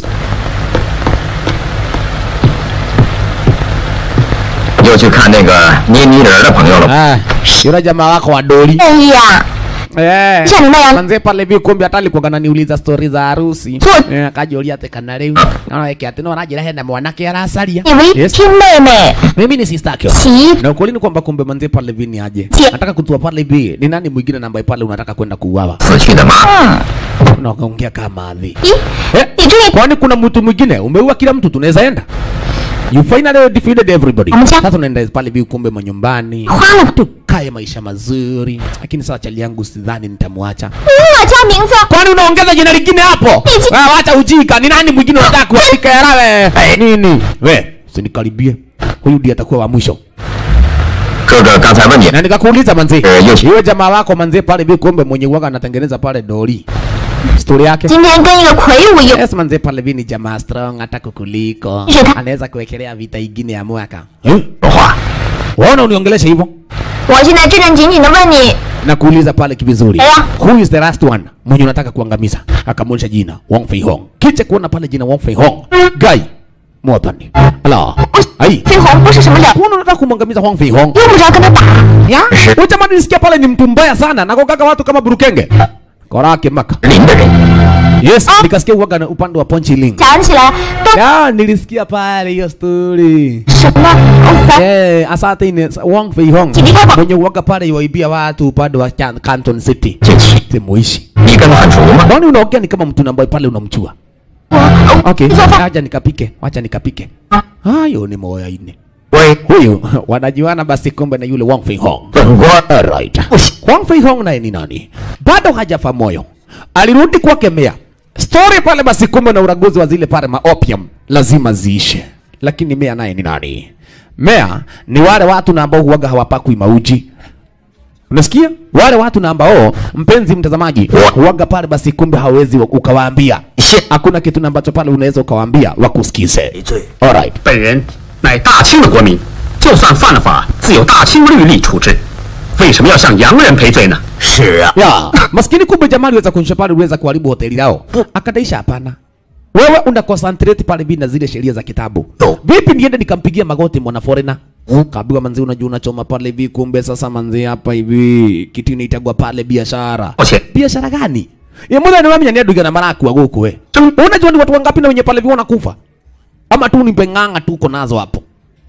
又去看那个捏泥人儿的朋友了。 Ah, yule jamaa wako wa doli. 哎呀， Eh. Kisha nenda ya- Manze pale hivi kumbe hata alikuwa ananiuliza story za harusi. Good. Eh, akajoria ate kana rĩu. Naona yake ati no anajira hena mwanake aracaria. 以为 Yes. 亲妹妹 Mimi ni sister yake. 洗 Na ukweli ni kwamba kumbe manze pale hivi ni aje. Tie. Nataka kutua pale hivi. Ni nani mwingine na ambaye pale unataka kwenda kuuawa? 死去的妈， 嗯， Unaongea kama adhi. 咦， Eh? 你这 Kwani kuna mtu mwingine umeua kila mtu tunaweza enda? You finally defeated everybody. Amcha. Sasa unaenda pale hivi kumbe manyumbani. 花了， Tukae maisha mazuri. Lakini sasa chali yangu sidhani nitamwacha. 我叫名字， Kwani unaongeza jina lingine hapo? Iti- Ah, wacha ujika. Ni nani mwingine unataka kuandika yala we? Nini? We, usinikaribie. Huyu ndiye atakuwa wa mwisho. 哥哥刚才问你， Na nikakuuliza manzi. Eh, yes. Iwe jamaa wako manzi pale hivi kumbe mwenye uwaga anatengeneza pale doli. Story yake. 今天跟一个魁梧有 Yes, manze pale hivi ni jamaa strong hata kukuliko. Shida. Anaweza kuwekelea vita ingine ya mwaka. Eh? 说话， Waona uniongelesha hivyo? 我现在正正经经的问你， Na kuuliza pale kivizuri. Eh. Who is the last one? Mwenye unataka kuangamiza. Akamwonyesha jina Wang Fei Hong. Kicha kuona pale jina Wang Fei Hong. Guy. Mwatani. Ala. Ai. 飞鸿不是什么了， Kuona unataka kumwangamiza Wang Fei Hong. 用不着跟他打。 Ya? Huyu jamaa nilisikia pale ni mtu mbaya sana. Nagogaga watu kama burukenge. Korake maka. 林的人， Yes, nikasikia uwaga na upande wa Ponchi Ling. 想起来都 Ya, nilisikia pale hiyo story. 什么？哦， Eh, asante ni Wang Fei Hong. Kilika ba- Mwenye uwaga pale waibia watu upande wa Can- Canton City. 近期 Simuishi. 你跟他很熟吗？ Mbona unaongea ni kama mtu na ambaye pale unamchua? 我 Okay, 你说吧， acha nikapike, wacha nikapike. Hayo ni moya ine. 喂， Huyu wanajuana basi kumbe na yule Wang Fei Hong. 本官 Alright. Wang Fei Hong naye ni nani? Bado hajafa moyo. Alirudi kwake Mea. Story pale basi kumbe na uraguzi wa zile pale ma opium lazima ziishe. Lakini Mea naye ni nani? Mea ni wale watu na ambao huwaga hawapakwi mauji. Unasikia? Wale watu na ambao mpenzi mtazamaji huwaga pale basi kumbe hawezi wa- ukawaambia. Hakuna kitu na ambacho pale unaweza ukawaambia wakusikize. 罪。 Alright. 本人乃大清的国民，就算犯了法，自有大清律例处置。为什么要向洋人赔罪呢？ 是啊， ya maskini kumbe jamaa aliweza kuonyesha pale uliweza kuharibu hoteli yao akadaisha hapana wewe una concentrate pale bi na zile sheria za kitabu No. vipi niende nikampigia magoti mwana foreigner kaambiwa manzi unajua unachoma pale hivi kumbe sasa manzi hapa hivi kitu inaitagwa pale biashara 抱歉， biashara gani ye mwana ni wamenya ndio na maraku guku we unajua ni watu wangapi na wenye pale hivi wanakufa ama tu ni penganga tu uko nazo hapo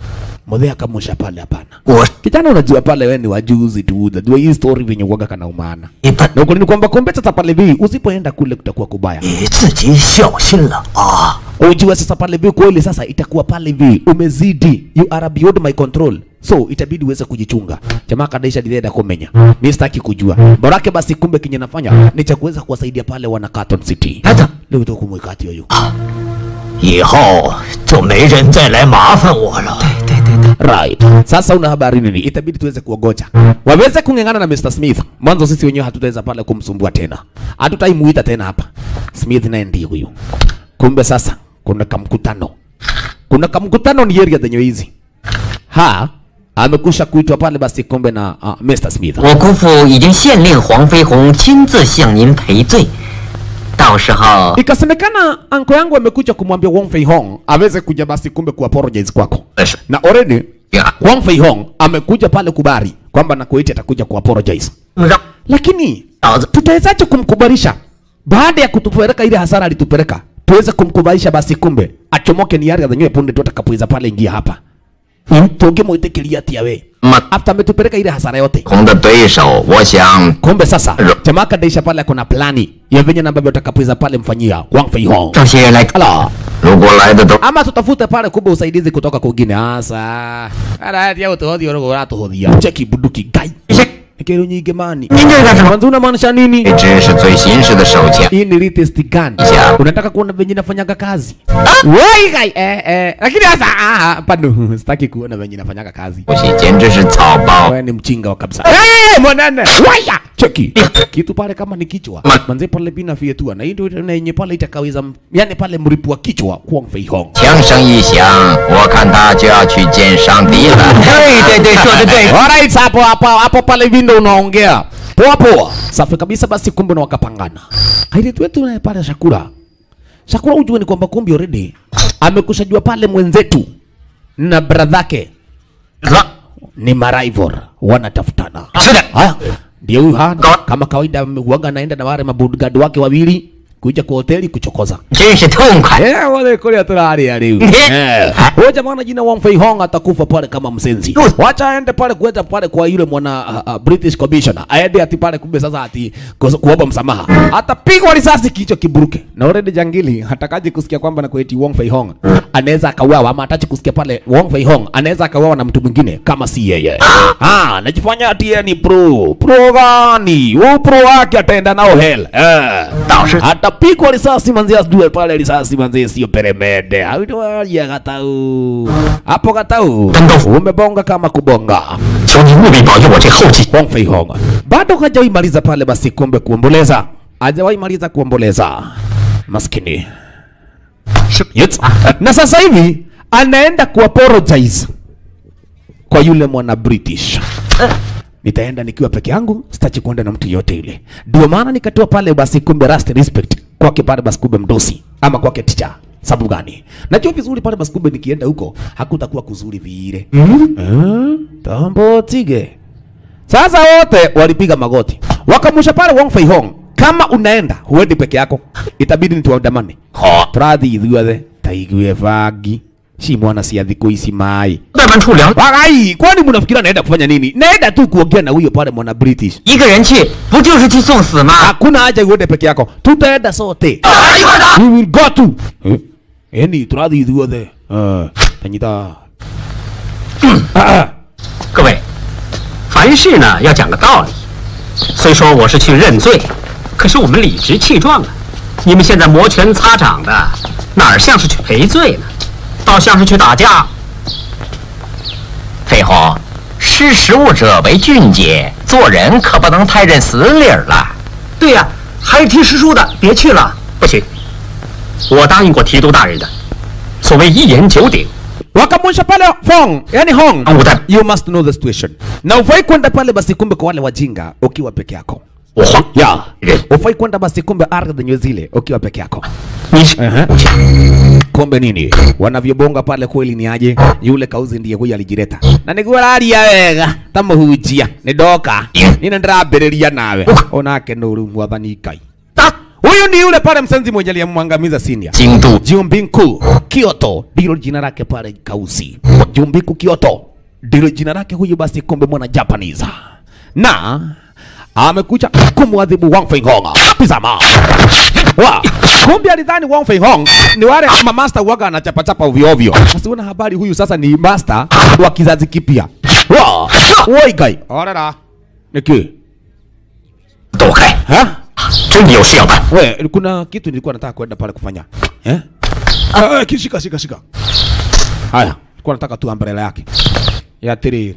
Mzee akamusha pale hapana 我 kijana unajua pale wewe ni wajuzi tu unajua hii story venye uwaga kana umana 一般 na ukweli ni kwamba kumbe sasa pale vi usipoenda kule kutakuwa kubaya 你自己小心了啊！ ujue sasa pale vi kweli sasa itakuwa pale vi umezidi you are beyond my control so itabidi uweze kujichunga jamaa kadaisha dideda kumenya mi sitaki kujua borake basi kumbe kinye nafanya ni cha kuweza kuwasaidia pale wana Carton City 孩子， leo ito kumwekati yoyo 以后就没人再来麻烦我了。对对对对， Right. Sasa una habari nini? Itabidi tuweze kuogoja. Waweze kung'eng'ana na Mr. Smith. Mwanzo sisi wenyewe hatutaweza pale kumsumbua tena. Hatutaimuita tena hapa. Smith naye ndiye huyu. Kumbe sasa kuna kamkutano. Kuna kamkutano ni area zenye hizi. Ha, amekusha kuitwa pale basi kumbe na uh, Mr. Smith. 我姑父已经限令黄飞鸿亲自向您赔罪，到时候 Ikasemekana anko yangu amekuja kumwambia Wong Fei Hong aweze kuja basi kumbe ku apologize kwako. Yes. Na already Yeah. Wang Fei Hong amekuja pale kubari kwamba Nakueti atakuja ku apologize. 让 Lakini 老子 tutawezaje kumkubarisha baada ya kutupeleka ile hasara alitupeleka? Tuweze kumkubarisha basi kumbe achomoke ni yale zenyewe punde tu atakapoiza pale ingia hapa. Mm. Tungemwitikilia atia we. 嘛， After ametupeleka ile hasara yote. 红的对手，我想 Kumbe sasa Ro- jamaa kadaisha pale kuna plani ya venye na ambavyo atakapoiza pale mfanyia Wang Fei Hong. 这些人来 Ala. 如果来的都 ama tutafute pale kumbe usaidizi kutoka kwingine asa ara ya utohothi oro uratuhothia cheki bunduki gai kero nyingi mani mwanzo unamaanisha nini 这是最新式的手枪， hii ni latest gun Ya. unataka kuona venye nafanyaga kazi wai gai eh eh lakini sasa ah pano sitaki kuona venye nafanyaga kazi 武器简直是草包。 wewe ni mchinga wa kabisa eh mwanane waya cheki kitu pale kama ni kichwa Ma- manze pale bina fietua na hii ndio na yenye pale itakaweza yani pale mripu wa kichwa Kwang Fei Hong 枪声一响，我看他就要去见上帝了。 对对对，说的对。 Alright, hapo hapo hapo pale vindo unaongea. Poa poa. Safi kabisa basi kumbe na wakapangana. Haile wetu naye pale Shakura. Shakura ujue ni kwamba kumbe already amekushajua pale mwenzetu na bradhake ni maraival wanatafutana. Shida. Haya, ndio huyu hana Ka- kama kawaida huaga anaenda na wale mabodyguard wake wawili kuja kwa hoteli kuchokoza. 真是痛快。 Eh, wale kule tularia leo. Eh. Huyo jamaa na jina Wang Fei Hong atakufa pale kama msenzi. Wacha aende pale kuenda pale kwa yule mwana uh, uh, British commissioner. Aende ati pale kumbe sasa ati kus- kuomba msamaha. Atapigwa risasi kichwa kiburuke. Na already jangili hatakaji kusikia kwamba na kueti Wang Fei Hong anaweza akauawa ama hatachi kusikia pale Wang Fei Hong anaweza akauawa na mtu mwingine kama si yeye. Ah, najifanya ati yeye ni pro. Pro gani? Huyu pro wake ataenda nao hell. Eh. 倒是 atapigwa risasi manzi asijue pale risasi manzi sio peremende awitoalia katau hapo katau umebonga kama kubonga 求你务必保佑我这后继。 Wang Fei Hong bado hajawahi maliza pale basi kumbe kuomboleza hajawahi maliza kuomboleza maskini yes. na sasa hivi anaenda kuapologize kwa yule mwana British nitaenda nikiwa peke yangu, sitachi kuenda na mtu yote yule. Ndio maana nikatoa pale basi kumbe rust respect kwake pale basi kumbe mdosi ama kwake ticha. Sababu gani? Najua vizuri pale basi kumbe nikienda huko hakutakuwa kuzuri vile. Mm? Tambo tige. Sasa wote walipiga magoti. Wakamusha pale Wang Fei Hong. Kama unaenda huendi peke yako, itabidi nituandamane. Turathi ithuothe taigue bangi. Si mwana cia thikũ ici mai. 外班处聊， Wagai, kwani mnafikira naenda kufanya nini? Naenda tu kuongea na huyo pale mwana British. 一个人去不就是去送死吗？ Hakuna haja uende peke yako. Tutaenda sote. We will go to. Eh? Yaani turathi ithuothe. Eh, tanyita. 各位，凡事呢要讲个道理。虽说我是去认罪，可是我们理直气壮啊！你们现在摩拳擦掌的，哪儿像是去赔罪呢？倒像是去打架。 飞鸿，识时务者为俊杰，做人可不能太认死理儿了。 对呀、还是听师叔的，别去了。不行，我答应过提督大人的，所谓一言九鼎。 Wakamusha pale Fong, yani Hong. Au uta- You must know the situation. Na ufai kwenda pale basi kumbe kwa wale wajinga ukiwa peke yako. 我慌， Ya. Eh. Ufai kwenda basi kumbe ardhi zenye zile ukiwa peke yako. 你是 Ehe. Kombe nini? Wanavyobonga pale kweli ni aje? Yule kauzi ndiye huyu alijireta. Na niguo raria wega, tamuhunjia, ni ndoka. Nina ndirambĩrĩria nawe. Onake nuru mwathani Ngai. Huyu ni yule pale msenzi mwenye aliyemwangamiza Sindia. 京都 Jumbinku Kyoto ndilo jina lake pale Kausi. Jumbinku Kyoto ndilo jina lake huyu basi kumbe mwana Japanese. Na amekuja kumwadhibu Wang Fei Hong. Tazama. Wa, kumbe alidhani Wang Fei Hong ni wale ma master waga anachapa chapa ovyo ovyo. Sasa una habari huyu sasa ni master wa kizazi kipya. Wa, woi gai. Orera. Niki. 躲开， Ha? 真的有事要办。 We, kuna kitu nilikuwa nataka kwenda pale kufanya. Eh? Ah, eh, shika shika shika. Haya, nilikuwa nataka tu umbrella yake. ya tiri.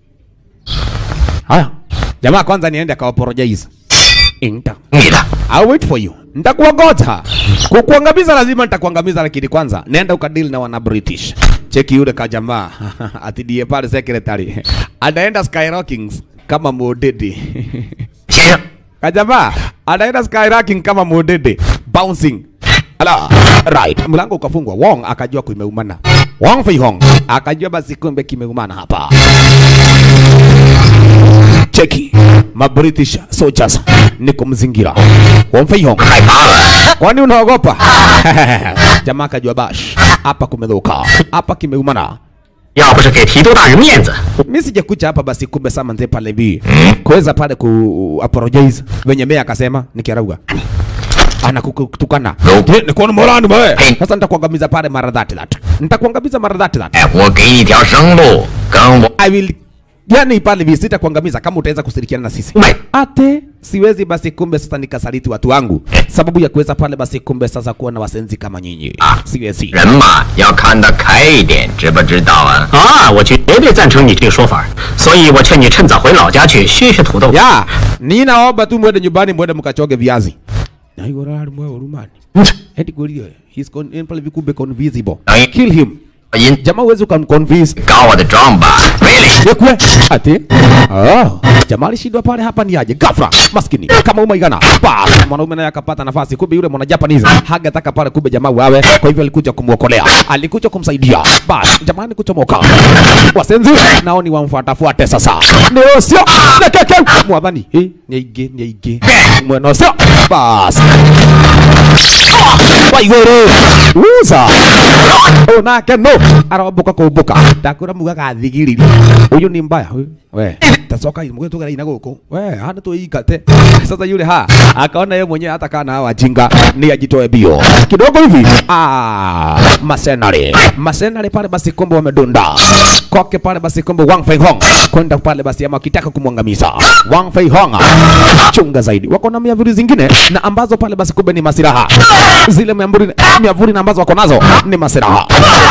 Haya, jamaa kwanza niende akawapologize. Inta. 你的， I'll wait for you. Nitakuongoza. Kukuangamiza lazima nitakuangamiza, lakini kwanza nenda ukadili na wana British. Cheki yule kajamaa atidie pale secretary. Anaenda skyrocking kama modedi. 先生， Kajamaa anaenda skyrocking kama modede bouncing. Ala, right. Mlango ukafungwa. Wong akajua kumeumana. Wong Fei Hong akajua basi kumbe kimeumana hapa. Cheki. Ma British soldiers niko mzingira. Wong Fei Hong 害怕了。 Kwani unaogopa? Jamaa akajua bash. Hapa kumedhoka. Hapa kimeumana. 要不是给提督大人面子， Mimi sijakuja hapa basi kumbe sama nze pale bi. Kuweza pale ku apologize. Venye meya akasema nikirauga. Anakutukana. Nope. Ni kuona morani wewe. Hey. Sasa nitakuangamiza pale mara dhati that. Nitakuangamiza mara dhati that. 哎，我给你一条生路，跟我 I will yani pale hivi sitakuangamiza kama utaweza kushirikiana na sisi. Ume. Ate siwezi basi kumbe sasa nikasaliti watu wangu. Sababu ya kuweza pale basi kumbe sasa kuwa na wasenzi kama nyinyi. Ah. Siwezi. 人嘛要看得开一点，知不知道啊？ 啊，我绝对赞成你这个说法，所以我劝你趁早回老家去削削土豆。 Ya, ninaomba tu mwende nyumbani mwende mkachoge viazi. Na hiyo rali mwa urumani. Eti gorio, he's con in pale vikumbe convincible. Ai. Kill him. 因 Jamaa huwezi ukamconvince. 搞我的妆吧，really？ Yekwe. Ati. Oh, jamaa alishindwa pale hapa ni aje? Ghafla, maskini. Kama umaigana. Pa, mwanaume naye akapata nafasi. Kumbe yule mwana Japanese hagataka pale kumbe jamaa wawe. Kwa hivyo alikuja kumuokolea. Alikuja kumsaidia. Bas, jamaa ni kuchomoka. Wasenzi nao ni wamfuatafuate sasa. Ndio sio. Na keke. Mwadhani. Eh, ni aige, ni aige. Mweno sio. Bas. Waiguru. Uza. Onake no. Aromboka kumbuka. Ndakura muga gathigiriri. Huyu ni mbaya huyu. We. Tasoka imuge tugera ina guku. We, hana tuigate. Sasa yule ha akaona yeye mwenyewe hata kana wajinga ni ajitoe bio. Kidogo hivi. Ah, masenari. Masenari pale basi kombo wamedunda. Koke pale basi kombo Wang Fei Hong. Kwenda pale basi ama kitaka kumwangamiza. Wang Fei Hong. Chunga zaidi. Wako na miavuli zingine na ambazo pale basi kumbe ni masiraha. Zile miavuli miavuli na ambazo wako nazo ni masiraha.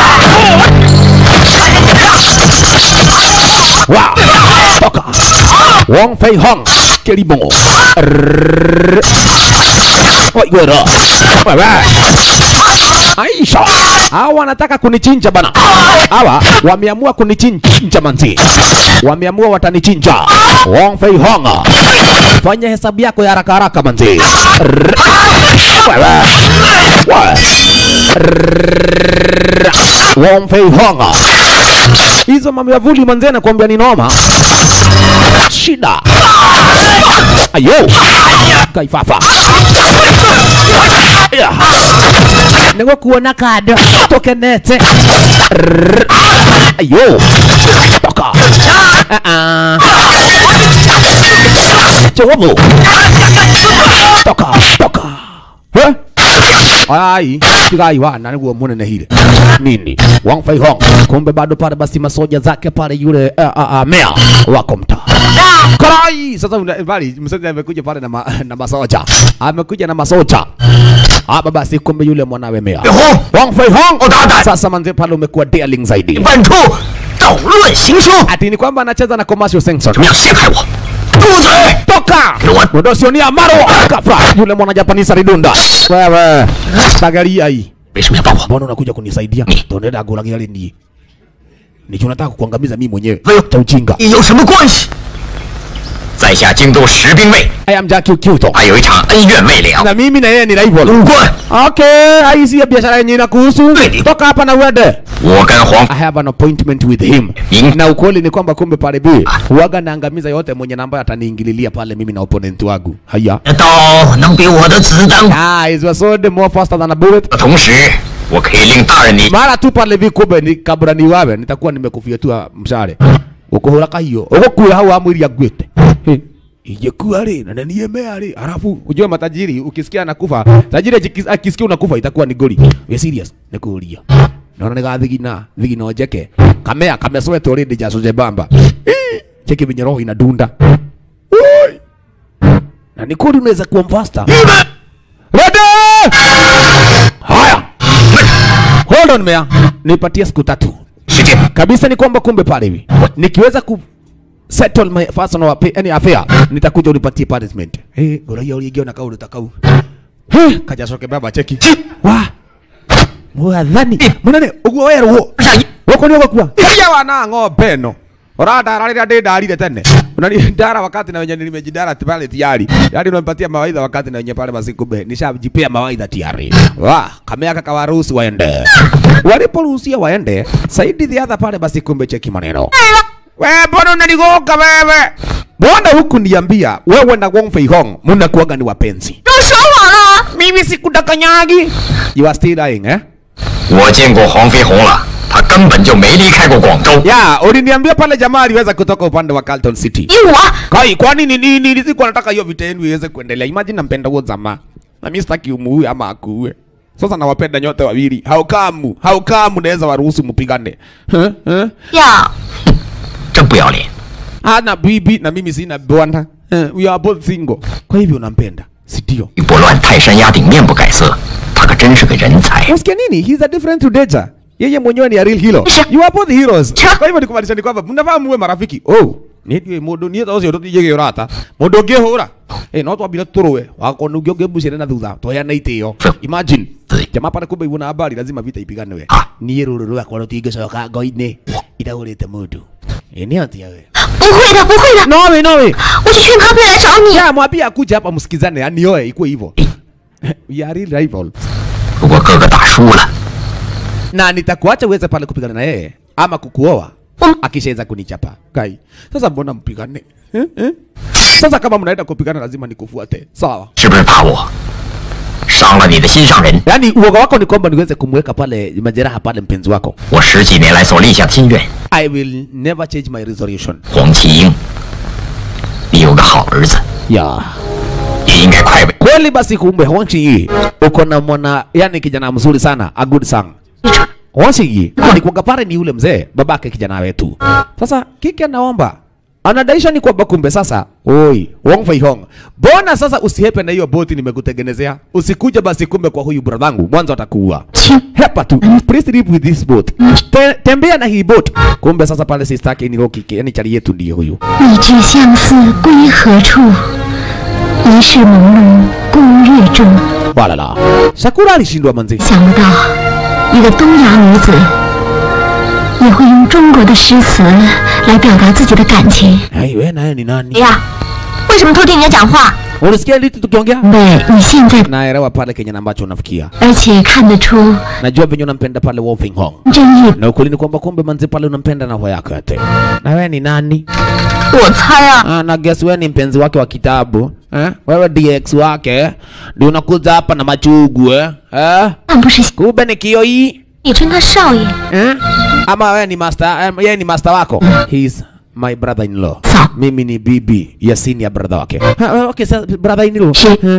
Wow. Toka. Wong Fei Hong. Kelibongo. Rrrr. Waigwera. Wewe. Aisha. Hawa wanataka kunichinja bana. Hawa wameamua kunichinja manzi. Wameamua watanichinja. Wong Fei Hong. Fanya hesabu yako ya haraka haraka manzi. Rrrr. Wewe. Wewe. Rrrr. Wong Fei Hong. Hizo mamiavuli manzi nakwambia ni noma. Shida. Ayo. Kaifafa. Yeah. Nĩguo kuona kado tokenete Rrrr. ayo toka Ah, ah. chovu toka toka Eh? ai tigai wana niguo munenehire nini Wang Fei Hong kumbe bado pale basi masoja zake pale yule uh, uh, uh, mea wako mtaa Karai! Sasa una- bali msanii amekuja pale na, ma, na masoja. Amekuja na masoja. Hapa basi kumbe yule mwanawe mea. Hong Wang Fei Hong. Oh, dada. Sasa manze pale umekuwa darling zaidi. 办处捣乱行凶， Ati ni kwamba anacheza na commercial sensor. 怎么样陷害我？住嘴！ Toka! What? Udosionia maro. Kafra. Yule mwana Japanese alidunda. Wewe. Tagaria hii. 为什么要帮我？ Mbona unakuja kunisaidia? Tonenda agulagia ni. Nicho nataka kukuangamiza mimi mwenyewe. Wewe. Cha ujinga. 你有什么关系？在下京都十兵卫， I am Jackie Kyuto. 还有一场恩怨未了。 Na mimi na yeye ni rival. 武官， Okay, hii si ya biashara yenye inakuhusu. Kweli. Toka hapa na uende. 我跟黄 I have an appointment with him. In- Na ukweli ni kwamba kumbe pale bi huaga naangamiza yote mwenye namba ataniingililia pale mimi na opponent wangu. Haya. 的刀能比我的子弹快。 Ah, is your sword more faster than a bullet? 同时，我可以令大人你 Mara tu pale bi kumbe ni kabla ni wawe nitakuwa nimekufyatua mshale. Ukuhura kahio. Ukukuya hau amwili agwete. Hey. Ingekuwa ri na niemea ri alafu ujue matajiri ukisikia anakufa tajiri akis- akisikia unakufa itakuwa ni goli we serious nikuuria naona niga thigina thigina njeke kamea kamesweta already jaso jebamba Eh, cheki venye roho inadunda Oi! na ni kweli unaweza kuwa mfasta Ready! Haya. Hold on mea. Nipatie siku tatu. kabisa ni kwamba kumbe pale hivi nikiweza ku settle my personal affair, yani affair nitakuja unipatie punishment eh goraia uliingia na kau utakau eh kaja soke baba cheki wa mwathani munene uguo werwo wako ni gukua kia wana ng'ombe no uradara rĩrĩa ndĩ ndarire tene unani ndara wakati na wenye nimejidara pale tiari yani unanipatia mawaidha wakati na wenye pale masikumbe nishajipea mawaidha tiari wa kameaka kawaruhusu waende waliporuhusia waende saidi the pale basi kumbe cheki maneno we mbona unanigonga wewe mbona huku niambia wewe na Wong Fei Hong mnakuwaga ni wapenzi 都说谎了。 mimi sikudanganyagi you are still lying eh 我见过黄飞鸿了，他根本就没离开过广州。 ya uliniambia pale jamaa aliweza kutoka upande wa Carlton City 你我 Kai, kwani ni nini? Nilikuwa nataka hiyo vita yenu iweze kuendelea. Imagine nampenda huo jamaa. Na mimi sitaki umuue ama akuue. Sasa nawapenda nyote wawili. How come? How come naweza waruhusu mpigane? Huh? Huh? 要真不要脸！ Ana bibi na mimi sina bwana. Eh, We are both single. Kwa hivyo unampenda? Si ndio? 玉波乱泰山压顶，面不改色，他可真是个人才。 Unasikia nini? He's a different to Deja. Yeye mwenyewe ni a real hero. You are both heroes. Kwa hivyo ni kumaanisha ni kwamba mnafaa muwe marafiki. Oh, ni ndiye mundu ni tho cio tutijege urata. Mundu ngihura. Eh, no twambire turuwe. Wako nungi ungibucire na thutha. Twoyana itio. Imagine. Jamaa pale kumbe ivuna habari lazima vita ipiganwe. Niĩ rũrũ rwakwa rũtingĩcoka ngo-inĩ itagũrĩte mũndũ. Eh, nĩ atia we? 不会的，不会的， Nowe nowe. 我去劝咖啡来找你。 Ya mwambie akuje hapa msikizane, anioe ikuwe hivyo. We are real rivals. 如果哥哥打输了， na nitakuacha uweze pale kupigana na yeye ama kukuoa Um. akishaweza kunichapa kai sasa mbona mpigane eh? Eh? sasa kama mnaenda kupigana lazima nikufuate sawa 是不是怕我伤了你的心上人？ yaani uoga wako ni kwamba niweze kumweka pale majeraha pale mpenzi wako 我十几年来所立下的心愿， i will never change my resolution 黄麒英，你有个好儿子， yeah. 也应该快为 kweli basi kumbe Wangchi uko na mwana yani kijana mzuri sana a good son Wangchi alikuwa pale ni yule mzee babake kijana wetu sasa kiki anaomba anadaisha ni kwamba kumbe sasa oi Wong Fei Hong bona sasa usihepe na hiyo boti nimekutengenezea usikuje basi kumbe kwa huyu bradhangu mwanzo atakuua hepa tu please live with this boat Te, tembea na hii boat kumbe sasa pale sister yake ni Roki yani chali yetu ndiye huyu 你知相思归何处？疑是朦胧孤月中。 walala Sakura alishindwa manzi 想不到，一个东洋女子也会用中国的诗词来表达自己的感情。 hey, we naye ni nani 谁呀？为什么偷听人家讲话？ ulisikia litu tukiongea 对，你现在， naelewa pale Kenya na ambacho unafikia 而且看得出 najua venye unampenda pale Wong Fei Hong 真意。 na ukweli ni kwamba kumbe manzi pale unampenda na roho yako yote. Na wewe ni nani? 我猜啊， Ah, na guess wewe ni mpenzi wake wa kitabu eh? Wewe DX wake ndio unakuja hapa na machugu eh? Eh? 但不是 Kumbe ni kio hii 你称他少爷。 eh? Ama wewe ni master eh, yeye ni master wako? He's my brother in law. Sawa. Mimi ni bibi ya senior brother wake. Ha, okay, sir, brother in law. Si. Eh?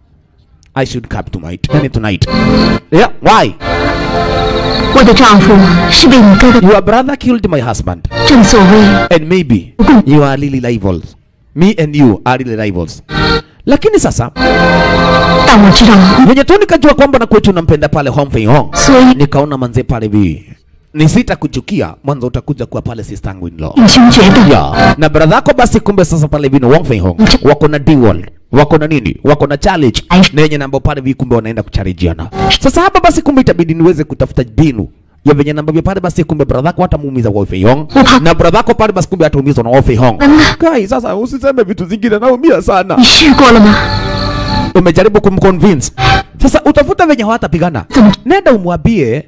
I should come tonight. Yani tonight. Yeah, why? 我的丈夫是被你哥哥， Your brother killed my husband. 正所谓 and maybe you are really rivals me and you are really rivals lakini sasa 但我知道， venye tu nikajua kwamba na kwetu unampenda pale Hong Fei Hong 所以 nikaona manze pale vi nisita kuchukia mwanzo utakuja kuwa pale sister yangu in law 弟兄觉得 yeah. na brother yako basi kumbe sasa pale vino Wong Fei Hong wako na duel wako na nini wako na challenge na yenye namba pale vi kumbe wanaenda kucharijiana sasa hapa basi kumbe itabidi niweze kutafuta binu ya venye namba vya pale basi kumbe brother yako hatamuumiza Wong Fei Hong na brother yako pale basi kumbe hataumizwa na Wong Fei Hong kai sasa usiseme vitu zingine naumia sana 你试过了吗？ umejaribu kumconvince sasa utafuta venye hawatapigana nenda umwambie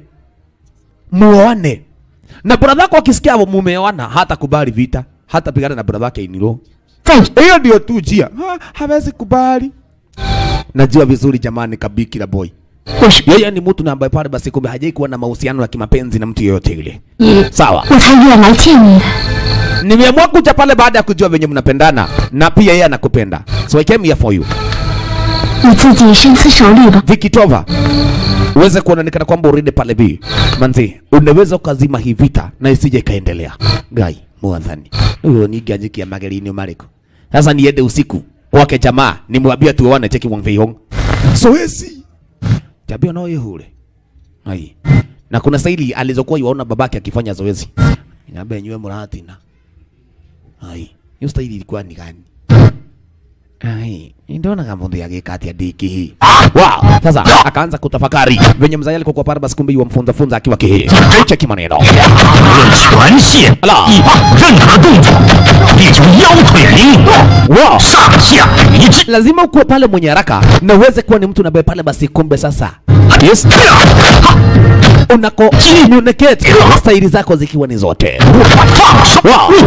muoane na brother yako akisikia mumeoana hata kubali vita hata pigana na brother yake inilo 再 hiyo ndio tu njia ha, hawezi kubali najua vizuri jamani kabiki boy 我是 yeye ni mtu na ambaye pale basi kumbe hajai kuwa na mahusiano ya kimapenzi na mtu yeyote ile 你， sawa 我才愿来见你的。 nimeamua kuja pale baada ya kujua venye mnapendana na pia yeye anakupenda so I came here for you 你自己深思熟虑吧。 vikitova uweze kuonekana kwamba urinde pale bi manzi unaweza ukazima hii vita na isije ikaendelea gai mwathani huyo ningi ajikia magerini mariko sasa niende usiku kwake jamaa nimwambie tuone cheki Wang Fei Hong soesi tabia no ihure ai na kuna staili alizokuwa yuaona babake akifanya zoezi. Nyambe nywe muratina. Ai, hiyo staili ilikuwa ni gani? Ai, ndio kama mundu agika atia diki hii. Wow, sasa akaanza kutafakari venye mzee alikuwa kwa pale basi kumbe yuamfunza funza akiwa kihi. Cheki maneno. 无论权限啦一棒任何动作，力求腰腿灵活， Wow. 上下一致。 lazima ukuwe pale mwenye haraka na uweze kuwa ni mtu nabaye pale basi kumbe sasa yes. unako communicate staili zako zikiwa ni zote 放手，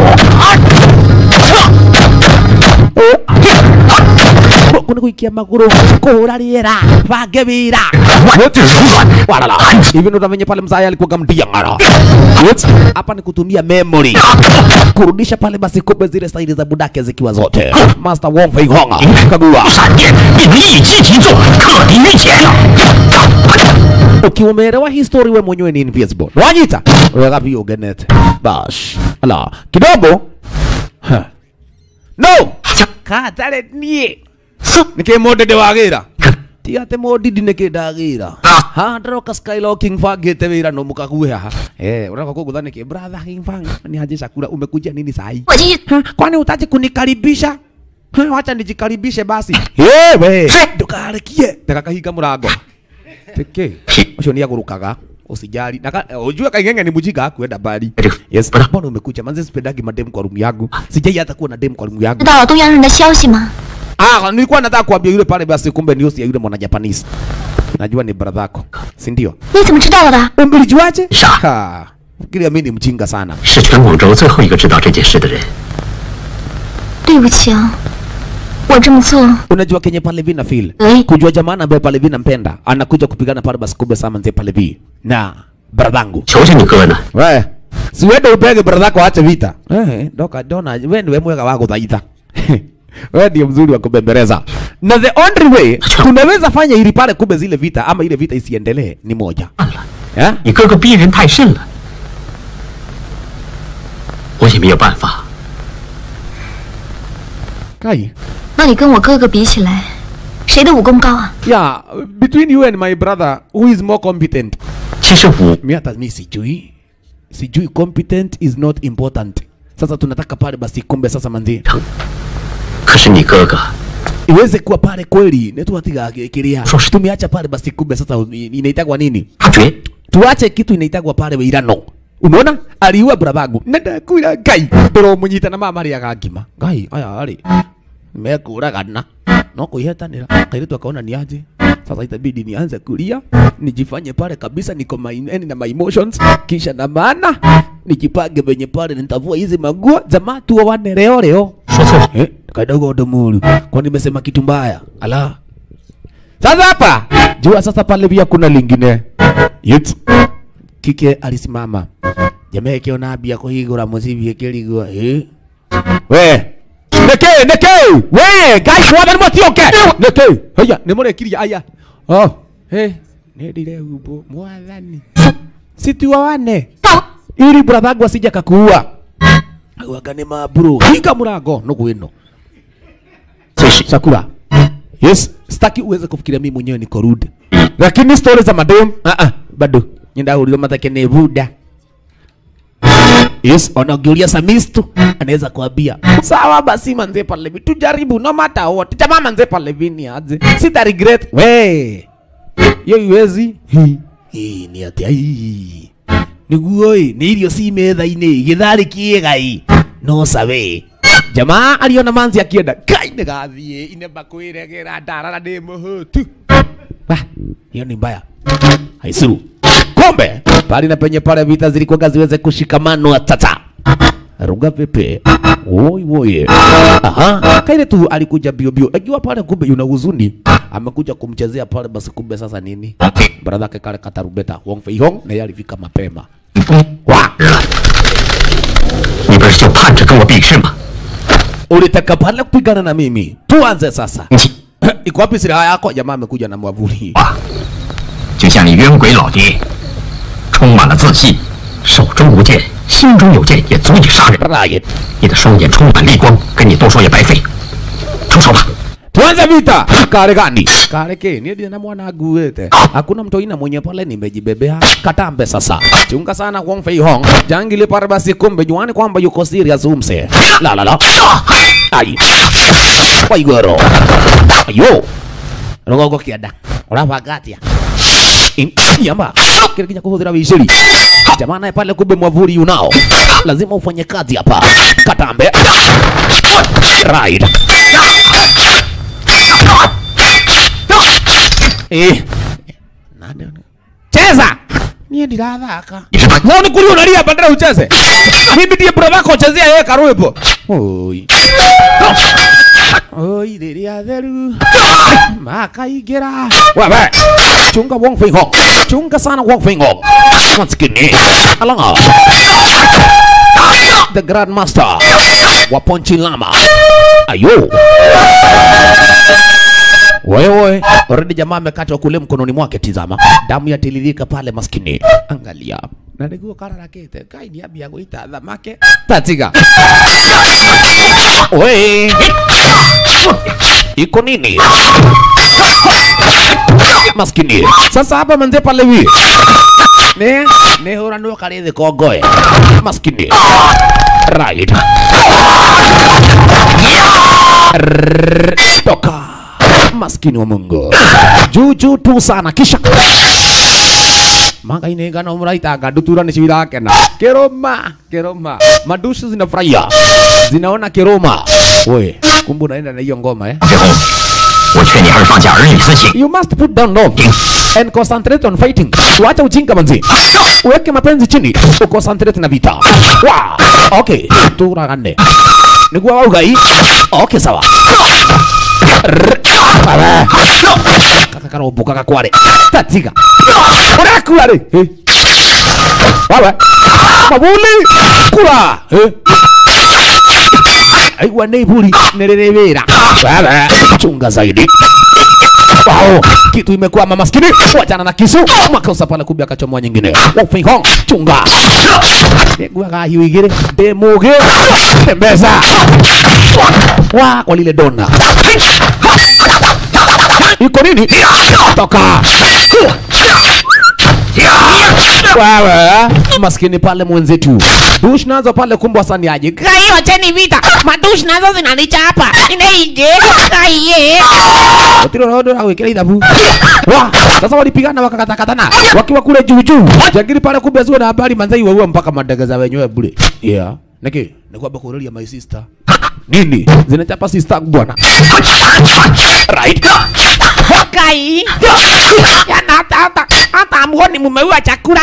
kuna kuikia maguru kuhura riera bange wira 我这柔软， walala hivi ndo venye pale mzaya alikuwa gamdia ngara Yes. hapa ni kutumia memory kurudisha pale basi kumbe zile staili za budake zikiwa zote master Wong Fei Hong kagua 闪电并一击即中，克敌于前。 ukiwa umeelewa history we mwenyewe ni invisible wanyita weka pia ugenete bash ala kidogo Ha. no katale nie nike modede wagira tiga te modidi nike ndagira ha ndaroka skylocking fangite wira no mukague haha eh unataka kugutha niki brother king fang ni haje shakura umekuja nini sahi 我进去 Ha, kwani utaje kunikaribisha Ha, wacha nijikaribishe basi yewe ndukarikie ndakakahinga murango peke ucio ni agurukaga usijali Naka, ujue kaingenge ni mujinga akuenda mbali yes mbona umekuja manze sipendagi madem kwa room yangu sijai hata kuwa na dem kwa room 知 yangu 道东洋人的消息吗？ ah nilikuwa nataka kuambia yule pale basi kumbe ni usi ya yule mwana Japanese najua ni brother yako si ndio 你怎么知道的？ umbilijuaje Sha. ha fikiria mimi ni mjinga sana 是全广州最后一个知道这件事的人。 对不起啊，我这么做 unajua kenye pale vi na feel Eh. kujua jamaa ambaye pale vi nampenda anakuja kupigana pale basi kumbe sama mzee pale vi na bradhangu 求求你哥呢， we si wende upege brother yako aache vita eh doka dona we ndiwe mwega wa kuthaitha wewe ndio mzuri wa kubembeleza na the only way tunaweza fanya ili pale kumbe zile vita ama ile vita isiendelee ni moja 算了， eh 你哥哥逼人太甚了，我也没有办法。 kai 那你跟我哥哥比起来，谁的武功高啊？ yeah between you and my brother who is more competent 其实武 mi hata mi sijui sijui competent is not important sasa tunataka pale basi kumbe sasa manzi 可是你哥哥 iweze kuwa pale kweli netuatigakiria Shush. tumeacha pale basi kumbe sasa i- inaitagwa nini 他绝 tuache kitu inaitagwa pale wirano unaona aliua brabangu nadakwira ngai ndĩromunyita na mama arĩaga ngima ngai aya arĩ mekũragana no kũihetanĩra kairĩtu akaona ni aje sasa itabidi nianze kulia nijifanye pale kabisa niko my, yani na my emotions kisha na maana nijipange venye pale nitavua hizi maguo jamaa tuoane leo leo 说错了， Eh, kadogo domulu. Kwa nimesema kitu mbaya. Ala. Sasa hapa jua sasa pale pia kuna lingine. Yet. Kike alisimama. Jamaa kiona bia kuhigura musibi kiligwa. Eh. We. Neke, neke. We, guys, wadani mwatioke. Neke. Haya, nimore kiria aya. Oh. Eh. Nedire ubo mwathani. Situwawane. Ili brother wangu asije akakuua. Wagane mabro. Hinga murango no gwino. 最是 Sakura. Yes, sitaki uweze kufikiria mimi mwenyewe niko rude. Lakini story za madem, ah ah, bado. Nyenda ulio matake ni buda. Yes, wanaongelea Samistu anaweza kuambia sawa basi manze pale hivi tujaribu no matter what. Jamaa manze pale hivi ni aje. Sita regret. We. Yo iwezi. Hi. Hii ni atia hii. Niguo ĩ nĩ irio ci metha-inĩ gĩtharĩ kĩega no sawe jamaa aliona manzi akienda kai nĩ gathiĩ inemba kwĩregera ndarara ndĩ mũhũtu Bah, hiyo ni mbaya haisuru kombe pali na penye pale vita zilikuwa ziweze kushikamanwa tata ruga pepe woi woi aha kaile tu alikuja bio bio akiwa pale kumbe yuna huzuni amekuja kumchezea pale basi kumbe sasa nini brother yake kale katarubeta Wong Fei Hong na yeye alifika mapema wa 你不是就盼着跟我比试吗？ ulitaka pale kupigana na mimi tuanze sasa 你 iko wapi silaha yako jamaa amekuja na mwavuli 啊，就像你冤鬼老爹，充满了自信，手中无剑，心中有剑，也足以杀人。 Riot 你的双眼充满厉光，跟你多说也白费。出手吧！ tuanze vita kare gani kare ke ni ndiye na mwana aguete hakuna mtu ina mwenye pale nimejibebea katambe sasa chunga sana Wong Fei Hong jangili pare basi kumbe juani kwamba yuko serious umse la la la ai waigoro ayo rogogo kiada urabanga atia In- yamba kile kinya kuhudhira vizuri jamaa naye pale kumbe mwavuli unao lazima ufanye kazi hapa katambe right eh nani cheza niye ndirathaka no ni kuri unalia bandera ucheze mimi ndiye bro wako chezea yeye karwimbo oi oi riria theru makaingira wewe chunga Wong Fei Hong chunga sana Wong Fei Hong once again alanga the grand master wa Ponchi Lama ayo wewe already jamaa amekatwa kule mkononi mwake, tizama damu yatiririka pale, maskini angalia na niguo kararakite kai ni ambia guita thamake tatiga we iko nini maskini sasa hapa manze pale hivi ne ne hura ndo kale the kogoe maskini right Rrrr, toka maskini wa Mungu juu juu tu sana kisha manga ine gana muraitanga ndutura ni cirakena kiroma kiroma madushi zinafurahia zinaona kiroma we kumbe unaenda na hiyo ngoma eh 飞鸿，我劝你还是放下儿女私情。 you must put down love and concentrate on fighting wacha ujinga manzi uweke mapenzi chini uconcentrate na vita wa okay turagane niguo waugai okay sawa Rrr. Baba. kaka karombo kaka kware tatiga urakura ri Eh. wawe mabuli kura Eh. aigua nä iburi nä rä rä wä ra chunga zaidi Wow, kitu imekwama maskini, wachana na kisu, makosa pale kumbe akachomoa nyingine. Wofei Hong, chunga. Negwaga hiyo igire, demuge, tembeza. Wa kwa lile dona. Iko nini? Toka. Wewe maskini pale mwenzetu. Dush nazo pale kumbe wasani aje. Kai wacheni vita. Madush nazo zinanichapa. Inaije. Kai. Otiro rodo na wekera ithabu. Wa, sasa walipigana wakakatakatana wakiwa kule juu juu. Jagiri pale kumbe zio na habari manzai waua mpaka madagaza wenyewe bure. Yeah. Niki, ni kwamba kurolia my sister. Nini? Zinachapa sister bwana. Right. Kai. Yana hata hata hata amuoni mumeua chakula.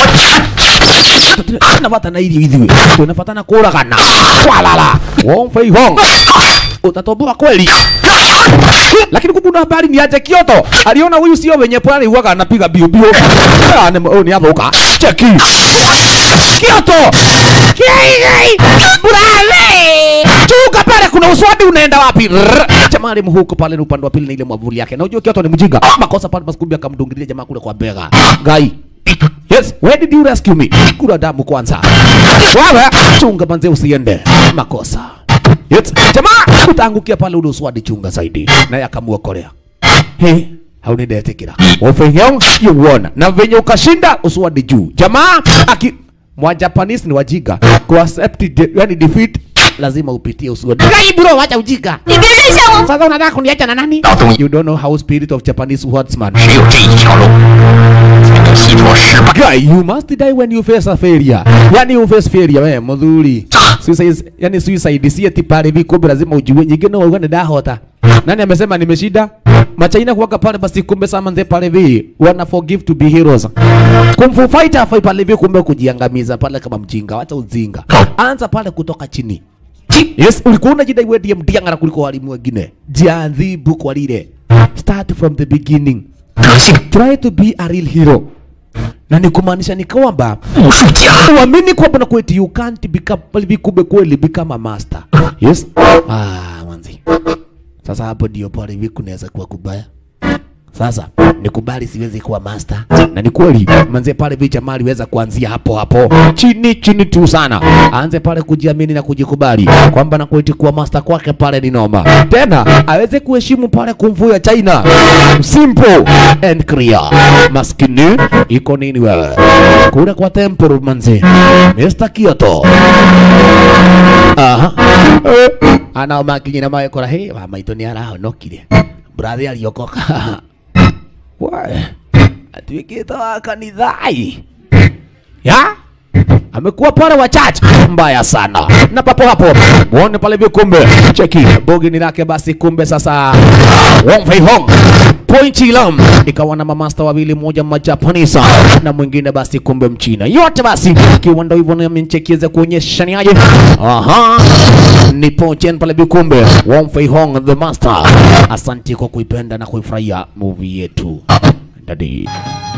Tunapata na ili hivi. Tunapata na kuragana. Walala. Wong Fei Hong. Utatoboa kweli. Lakini kumbe una habari ni aje Kyoto. Aliona huyu sio wenye pwani huwaga anapiga bio bio. Ah, ni oh, ni avuka. Cheki. Kyoto. Kai kai. Brave. Chuka pale kuna uswadi unaenda wapi? Rrr. Jamaa alimhuko pale ni upande wa pili na ile mwavuli yake. Na unajua Kyoto ni mjinga. Makosa pale basi kumbe akamdungilia jamaa kule kwa bega. Gai. Yes, where did you rescue me? Kula damu kwanza. Wewe chunga manze usiende. Makosa. Yes, jamaa utaangukia pale ule uswadi chunga zaidi. Naye akamuokolea. He, haunidetekera. Ofenyong you won. Na venye ukashinda uswadi juu. Jamaa aki mwa Japanese ni wajiga. Ku accept de, yani defeat lazima upitie uswadi. Kai bro, wacha ujinga. Sasa unataka kuniacha na nani? 老东， You don't know how spirit of Japanese swordsman. 只有这一条路，才能洗脱失败。 Guy, you must die when you face a failure. Yani you face failure wewe mudhuri. Suicide, yani suicide si ati pale hivi kumbe lazima ujue nyingine wewe ni dahota. Nani amesema nimeshinda? Machaina kuwaka pale basi kumbe sama nze pale hivi wana forgive to be heroes. Kung Fu fighter afai pale hivi kumbe kujiangamiza pale kama mjinga. Wacha uzinga. Anza pale kutoka chini. Yes, ulikuwa unajidai wewe ndiye mdiangara kuliko walimu wengine. Jiadhibu kwa lile. Start from the beginning. 德性 Try to be a real hero. Na ni kumaanisha ni kwamba 武术家， uamini kwamba na kweti you can't become hivi kumbe kweli become a master. Yes. Ah, manzi. Sasa hapo ndio pale hivi kunaweza kuwa kubaya. Sasa nikubali, siwezi kuwa master, na ni kweli manze, pale vicha mali weza kuanzia hapo hapo chini chini tu sana, aanze pale kujiamini na kujikubali kwamba na kuiti kuwa master kwake pale ni noma, tena aweze kuheshimu pale kumfu ya China, simple and clear. Maskini iko nini wewe kule kwa temple manze, Mr. Kyoto aha Eh, ana makinyina mawe kora he wa maitå nä arahonokire brathi ariokoka atuä te wa kanithai ya amekuwa pale wa church mbaya sana na papo hapo muone pale vyo kumbe cheki bogini lake basi kumbe sasa Wong Fei Hong Point Chilam ikawa na mamasta wawili, mmoja mjapanisa na mwingine basi kumbe mchina, yote basi ikiwa ndo hivyo, nami nichekieze kuonyesha ni aje. Aha, ni Pochen pale vikumbe Wong Fei Hong the master. Asante kwa kuipenda na kuifurahia movie yetu dadi.